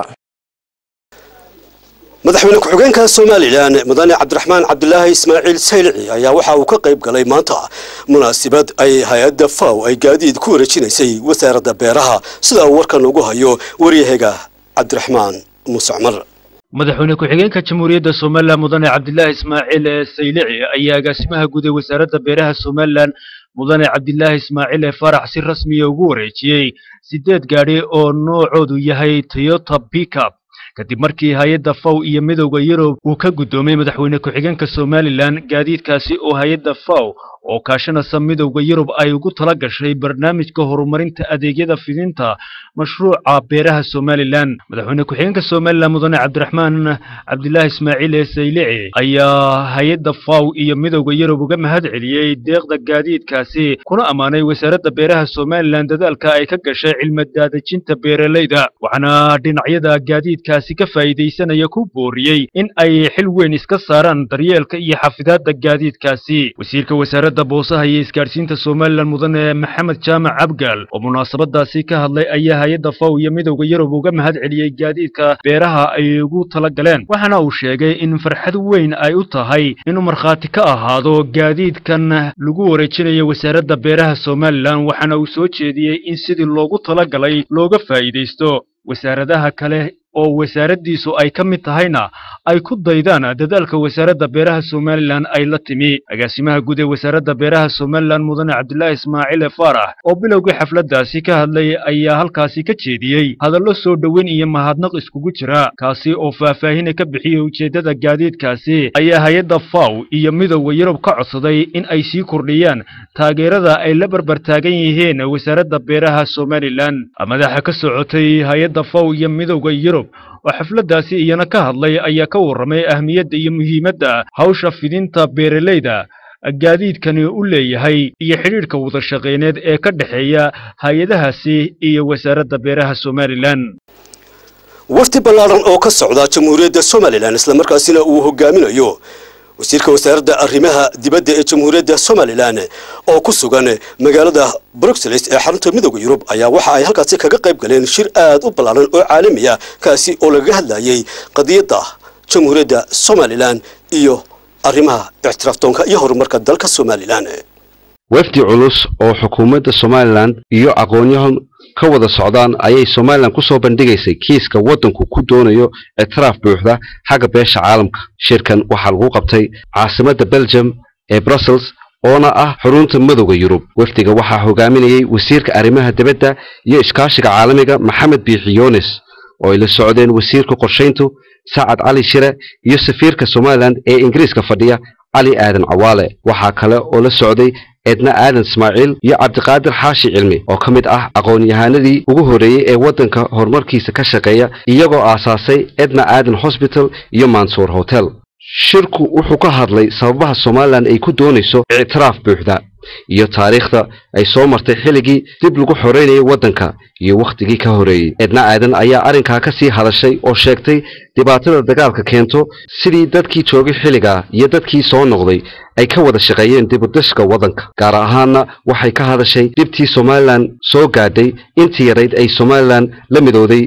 madaxweyne ku-xigeenka somalilan mudane cabdiraxmaan cabdilaahi ismaaciil saylici ayaa waxa uu ka qayb galay maanta munaasabad ay hay-adda faw ay gaadiid ku wareejinaysay wasaaradda beeraha sida uu warkan ugu hayo waryahaga cabdiraxmaan muuse cumar madaxweyne ku-xigeenka jamhuuriyadda somalilan mudane cabdilaahi ismaaciil saylici ayaa agaasimaha guud ee wasaaradda beeraha somalilan mudane cabdilaahi ismaaciil ee farax si rasmiya ugu wareejiyey siddeed gaadhi oo noocoodu yahay toyota pickup kadib markii hay-adda faw iyo midowda yurub uu ka guddoomay madaxweyne ku-xigeenka somalilan gaadiidkaasi oo hay-adda faw oo kaashanaysa midowda yurub ay ugu tala gashay barnaamijka horumarinta adeegyada fidinta mashruuca beeraha somalilan madaxweyne ku-xigeenka somalilan mudane cabdiraxmaan cabdilaahi ismaaciil ee saylici ayaa hay-adda faw iyo midowda yurub uga mahad celiyey deeqda gaadiidkaasi kuna ammaanay wasaaradda beeraha somalilan dadaalka ay ka gashay cilmadaadejinta beeralayda waxaana dhinacyada gaadiidkaasi ka faa'iidaysanaya ku booriyey in ay xil weyn iska saaraan daryeelka iyo xafidaadda gaadiidkaasi wasiirka wasaaradda wasaaradda boosaha iyo isgaadhsiinta somalilan mudane maxamed jaamac cabgaal oo munaasabadaasi ka hadlay ayaa hay-adda faw iyo midowda yurub uga mahad celiyey gaadiidka beeraha ay ugu tala galeen waxaana uu sheegay in farxad weyn ay u tahay inuu markhaati ka ahaado gaadiidkan lagu wareejinayo wasaaradda beeraha somalilan waxaana uu soo jeediyey in sidii loogu talagalay looga faa'iidaysto wasaaradaha kale oo wasaaraddiisu ay ka mid tahayna ay ku daydaan dadaalka wasaaradda beeraha somalilan ay la timi agaasimaha guud ee wasaaradda beeraha somalilan mudane cabdilaahi ismaaciile faarax oo bilowgii xafladdaasi ka hadlay ayaa halkaasi ka jeediyey hadallo soo dhoweyn iyo mahadnaq iskugu jira kaasi oo faahfaahina ka bixiyey ujeeddada gaadiidkaasi ayaa hay-adda faw iyo midowda yurub ka codsaday in ay sii kordhiyaan taageerada ay la barbar taagan yihiin wasaaradda beeraha somalilan madaxa ka socotay hay-adda faw iyo midowda yurub oo xafladdaasi iyana ka hadlay ayaa ka warramay ahmiyadda iyo muhiimadda hawsha fidinta beeralayda gaadiidkani u leeyahay iyo xidhiidhka wadashaqeyneed ee ka dhexeeya hay-adahaasi iyo wasaaradda beeraha somalilan wafdi ballaaran oo ka socda jamhuuriyadda somalilan islamarkaasina uu hogaaminayo wasiirka wasaaradda arrimaha dibadda ee jamhuuriyadda somalilan oo ku sugan magaalada bruxelles ee xarunta midooda yurub ayaa waxa ay halkaasi kaga qayb galeen shir aad u ballaaran oo caalami ah kaasi oo lagaga hadlayay qadiyadda jamhuuriyadda somalilan iyo arrimaha ictiraaftoonka iyo horumarka dalka somalilan wafdi culus oo xukuumadda somalilan iyo aqoonyahan ka wada socdaan ayay somalilan ku soo bandhigaysay kiiska waddanku ku doonayo ictiraaf buuxda xagga beesha caalamka shirkan waxaa lagu qabtay caasimadda belgium ee brussels oona ah xarunta midowda yurub wafdiga waxaa hogaaminayay wasiirka arrimaha dibadda iyo iskaashiga caalamiga maxamed biixi yunis oo ay la socdeen wasiirka qorshayntu sacad cali shire iyo safiirka somalilan ee ingiriiska fadhiya cali aadan cawaale waxaa kale oo la socday edna aadan ismaaciil iyo cabdiqaadir xaashi cilmi oo ka mid ah aqoon-yahanadii ugu horreeyey ee waddanka horumarkiisa ka shaqeeya iyagoo aasaasay edna aadan hosbital iyo mansuur hotel shirku wuxuu ka hadlay sababaha somalilan ay ku doonayso ictiraaf buuxda iyo taariikhda ay soo martay xilligii dib lagu xoreynayay waddanka iyo wakhtigii ka horreeyey edna aadan ayaa arrinkaa ka sii hadashay oo sheegtay dhibaatada dagaalka keento sidii dadkii joogay xilligaa iyo dadkii soo noqday ay ka wada shaqeeyeen dibudashka waddanka gaar ahaanna waxay ka hadashay dhibtii somalilan soo gaadhay intii yarayd ay somalilan la midowday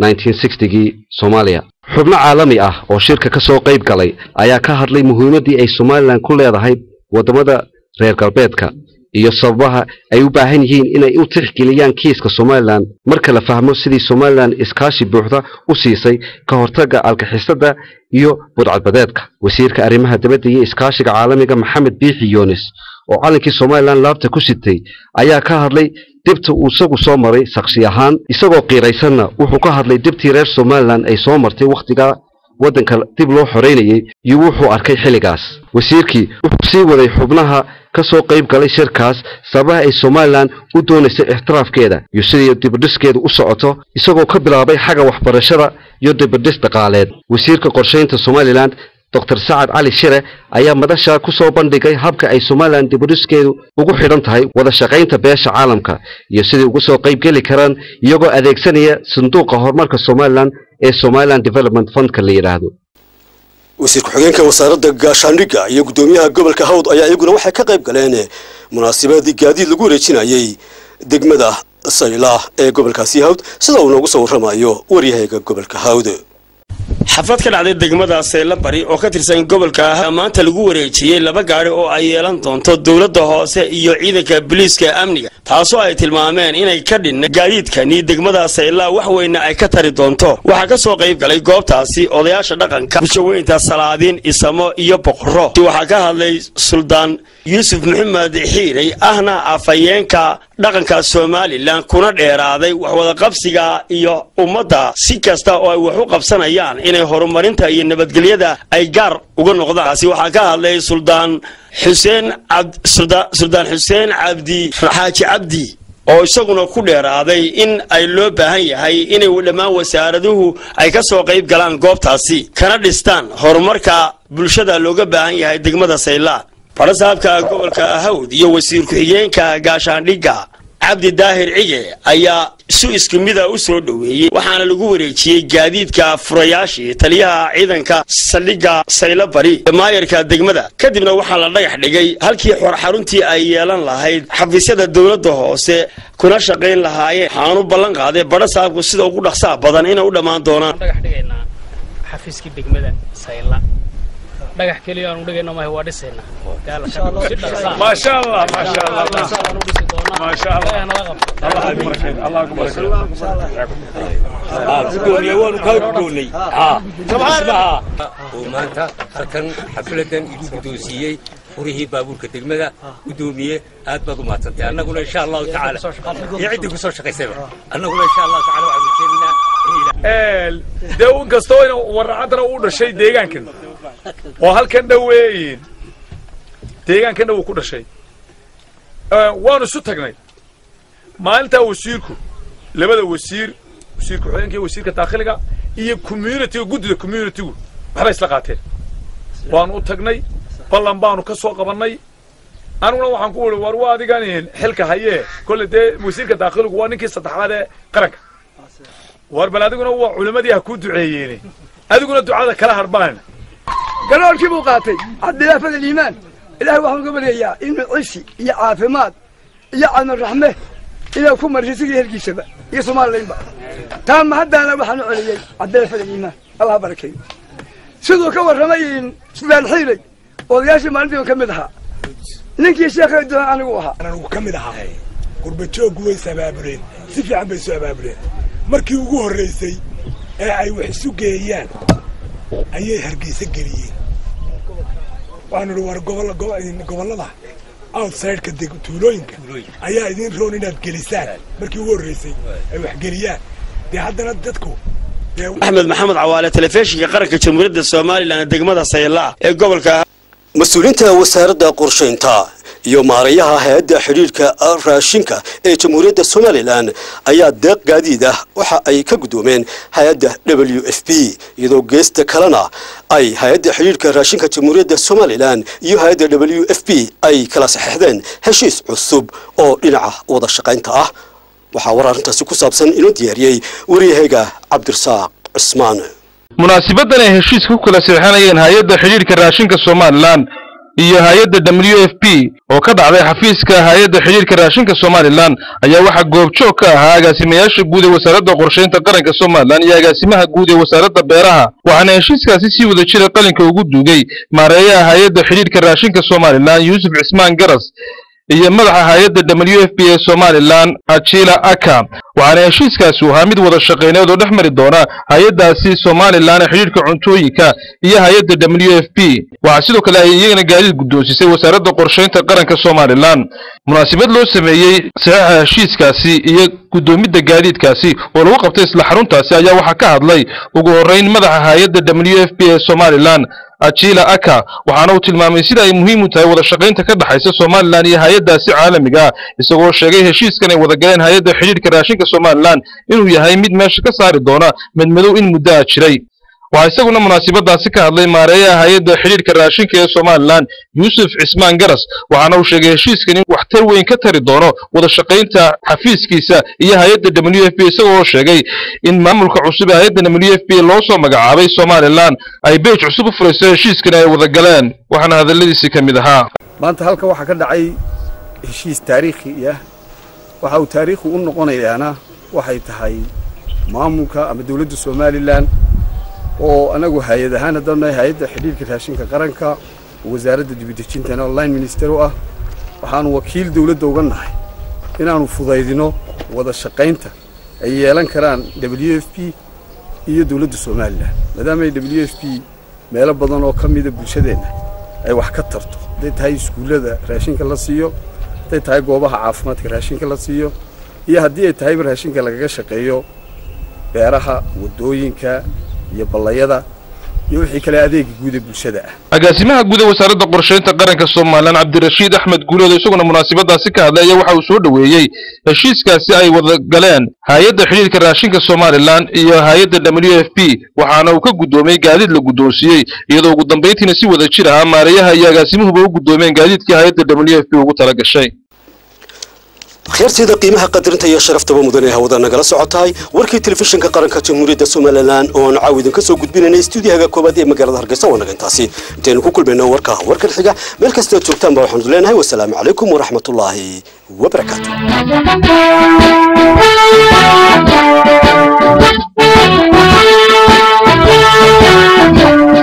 gii soomaaliya xubno caalami ah oo shirka ka soo qayb galay ayaa ka hadlay muhiimaddii ay somalilan ku leedahay waddamada reer galbeedka iyo sababaha ay u baahan yihiin inay u tixgeliyaan kiiska somalilan marka la fahmo sidii somalilan iskaashi buuxda u siisay ka hortagga alkaxisada iyo budcadbadeedka wasiirka arrimaha dibadda iyo iskaashiga caalamiga maxamed biixi yunis oo calankii somalilan laabta ku sitay ayaa ka hadlay dibta uu isagu soo maray shaksi ahaan isagoo qiiraysanna wuxuu ka hadlay dibtii reer somalilan ay soo martay wakhtigaa waddanka dib loo xoreynayay iyo wuxuu arkay xilligaas wasiirkii wuxuu sii waday xubnaha ka soo qayb galay shirkaas sababaha ay somalilan u doonaysa ixtiraafkeeda iyo sidii dibadhiskeedu u socoto isagoo ka bilaabay xagga waxbarashada iyo dibadhis dhaqaaleed wasiirka qorshaynta somalilan doctor sacad cali shire ayaa madasha ku soo bandhigay habka ay somalilan dibadhiskeedu ugu xidhan tahay wada shaqaynta beesha caalamka iyo sidai uga soo qayb geli karaan iyagoo adeegsanaya sanduuqa horumarka somalilan ee somalilan development fundka la yidhaahdo wasiir ku-xigeenka wasaaradda gaashaandhigga iyo guddoomiyaha gobolka hawd ayaa iyaguna waxay ka qayb galeen munaasabadii gaadiid lagu wareejinayay degmada saylaah ee gobolkaasi hawd sida uu noogu soo warramayo waryahayga gobolka hawd xaflad ka dhacday degmada sayla bari oo ka tirsan gobolka ah maanta lagu wareejiyey laba gaari oo ay yeelan doonto dowladda hoose iyo ciidanka booliiska amniga taasoo ay tilmaameen inay ka dhinna gaadiidkani degmada sayla wax weyna ay ka tari doonto waxaa ka soo qayb galay goobtaasi odayaasha dhaqanka bulshaweynta salaadiin isamo iyo boqorro waxaa ka hadlay suldaan yuusuf maxamed xiirey ahna afhayeenka dhaqanka somalilan kuna dheeraaday waxwadaqabsiga iyo ummadda si kasta oo ay wax u qabsanayaan inay horumarinta iyo nabadgelyada ay gaar uga noqdaan taasi waxaa ka hadlay suldaan xuseen suldaan xuseen cabdi xaaji cabdi oo isaguna ku dheeraaday in ay loo baahan yahay inay dhammaan wasaaraduhu ay ka soo qayb galaan goobtaasi kana dhistaan horumarka bulshada looga baahan yahay degmada sayla farasaabka gobolka hawd iyo wasiir ku-xigeenka gaashaandhigga cabdi daahir cige ayaa si isku mida u soo dhoweeyey waxaana lagu wareejiyey gaadiidka furayaashii taliyaha ciidanka saldhigga saylo bari ee maayarka degmada kadibna waxaa la dhagax dhigay halkii xaruntii ay yeelan lahayd xafiisyada dowladda hoose kuna shaqayn lahaayeen waxaanu ballan qaaday badha saabku sida ugu dhaqsaha badan inay u dhammaan doonaan xafiiskii degmada sayla dhagax keliya aanu dhigayno maaha waa dhisayna maasha allah maasha allah maasha allah uu maanta halkan xafladan igu guddoonsiiyey furihii baabuurka degmada guddoomiye aad baad u mahadsantay annaguna insha allahu tacaala iyo ciddii kusoo shaqaysayba annaguna insha allahu tacaala waxaan rajaynaynaa dee in kastoo in waracaddana uu dhashay deegaankan oo halkan dhoweeyin deegaankan dhow ku dhashay waanu isu tagnay maalintaa wasiirku labada wasiir wasiirka xogeenka iyo wasiirka daakhiliga iyo communityga guddida communitygu waxbay isla qaateen waanu u tagnay ballan baanu ka soo qabannay aniguna waxaan ku uri war waa adigan xilka hayee kolle dee wasiirka daakhiligu waa ninkii saddexaad ee qaranka war bal adiguna waa culimmadii ha kuu duceeyeene adiguna ducada kala harbaan galoolkii buu qaatay cabdilaafad aliimaan ilaahay waxaan uga baryayaa inuu cishi iyo caafimaad iyo cadmar raxme inuu ku mariyo sidii hergiisaba iyo somalilaynba taa mahaddaana waxaan u celiyey cabdilaafad aliimaan allah barakeeyo siduu ka warramay sudaan xiilay odayaashii maalintii ka mid ahaa ninkii sheekhay doon anigu ahaa anigu ka mid ahaa gurbajooggu way is abaabuleen si fiican bay isu abaabuleen markii ugu horraysay ee ay wax isu geeyaan ayay hargeysa geliyeen waxaanu idhi war gobollada outsideka tuulooyinka ayaa idiin roon inaad gelisaan markii ugu horraysay ay wax geliyaan dee haddana dadku axmed maxamed cawaale telefishinka qaranka jamhuuriyadda somalilan ee degmada sayla ee gobolka mas-uuliyiinta wasaaradda qorshaynta iyo maarayaha hay-adda xidhiidhka raashinka ee jamhuuriyadda somalilan ayaa deeq gaadiid ah waxa ay ka guddoomeen hay-adda w f b iyadoo geesta kalena ay hay-adda xidhiidhka raashinka jamhuuriyadda somalilan iyo hay-adda w f b ay kala saxeixdeen heshiis cusub oo dhinaca wada shaqaynta ah waxaa war arrintaasi ku saabsan inoo diyaariyey waryahayga cabdirasaaq cismaan munaasibadan ay heshiiska ku kala saxeixanayeen hay-adda xidhiidhka raashinka somalilan iyo hay-adda w f p oo ka dhacday xafiiska hay-adda xidhiidhka raashinka somalilan ayaa waxaa goobjoog ka ahaa agaasimayaasha guud ee wasaaradda qorshaynta qaranka somalilan iyo agaasimaha guud ee wasaaradda beeraha waxaana heshiiskaasi sii wada jira qalinka ugu duugay maareeyaha hay-adda xidhiidhka raashinka somalilan yuusuf cismaan garas iyo madaxa hay-adda w f b ee somalilan ajila aka waxaana heshiiskaasi u ahaa mid wada shaqayneed oo dhex mari doona hay-addaasi somalilan ee xidhiidhka cuntooyinka iyo hay-adda w f b waxaa sidoo kale ay iyagana gaadiid guddoonsisay wasaaradda qorshaynta qaranka somalilan munaasabad loo sameeyey saxiixa heshiiskaasi iyo guddoomidda gaadiidkaasi oo lagu qabtay isla xaruntaasi ayaa waxaa ka hadlay ugu horrayn madaxa hay-adda w f b ee somalilan ajila aka waxaana uu tilmaamay sida ay muhiim u tahay wada shaqaynta ka dhexaysa somalilan iyo hay-addaasi caalamiga ah isagoo sheegay heshiiskan ay wada galeen hay-adda xidhiidhka raashinka somalilan inuu yahay mid meesha ka saari doona madmadow in muddo a jiray waxaa isaguna munaasabadaasi ka hadlay maareeyaha hay-adda xidhiidhka raashinka ee somalilan yuusuf cismaan garas waxaana uu sheegay heshiiskan in waxtar weyn ka tari doono wada shaqaynta xafiiskiisa iyo hay-adda w f b isagoo sheegay in maamulka cusub ee hay-adda w f b loo soo magacaabay somalilan ay beej cusub u furayso heshiiskan ay wada galeen waxaana hadalladiisii ka mid ahaa maanta halkan waxaa ka dhacay heshiis taariikhi ah waxa uu taariikhi u noqonayaana waxay tahay maamulka ama dowladda somalilan oo anagu hay-ad ahaan haddaan nahay hay-adda xidhiirka raashinka qaranka wasaaradda dibadejintana online minister u ah waxaanu wakiil dowladda uga nahay inaanu fudaydino wada shaqaynta ay yeelan karaan w f p iyo dowladda somalilan maadaama ay w f p meelo badan oo ka mida bulshadeenna ay wax ka tarto hadday tahay iskuullada raashinka la siiyo hadday tahay goobaha caafimaadka raashinka la siiyo iyo haddii ay tahayba raashinka lagaga shaqeeyo beeraha waddooyinka iyo ballayada iyo wixii kale adeega guud ee bulshada ah agaasimaha guud ee wasaaradda qorshaynta qaranka somalilan cabdirashiid axmed guuleed isaguna munaasabadaasi ka hadlaya waxa uu soo dhoweeyey heshiiskaasi ay wada galeen hay-adda xidhiidhka raashinka somalilan iyo hay-adda w f p waxaana uu ka guddoomiyey gaadiid la guddoonsiiyey iyadoo ugu dambayntiina si wada jir ah maareeyaha iyo agaasimuhuba u guddoomeen gaadiidkii hay-adda w f p ugu tala gashay akhyaarteeda qiimaha qadarinta iyo sharaftaba mudan ee hawada nagala socotahay warkii telefishinka qaranka jamhuuriyadda somalilan oo aan caaw idinka soo gudbinaynay stuudiyahaga koobaad ee magaalada hargeysa waa naga intaasi intaynu ku kulmayno warka warkan xiga meel kastaad joogtaanba waxaanu leenahay wasalaamu calaykum waraxmatullaahi wabarakaatu Thank you.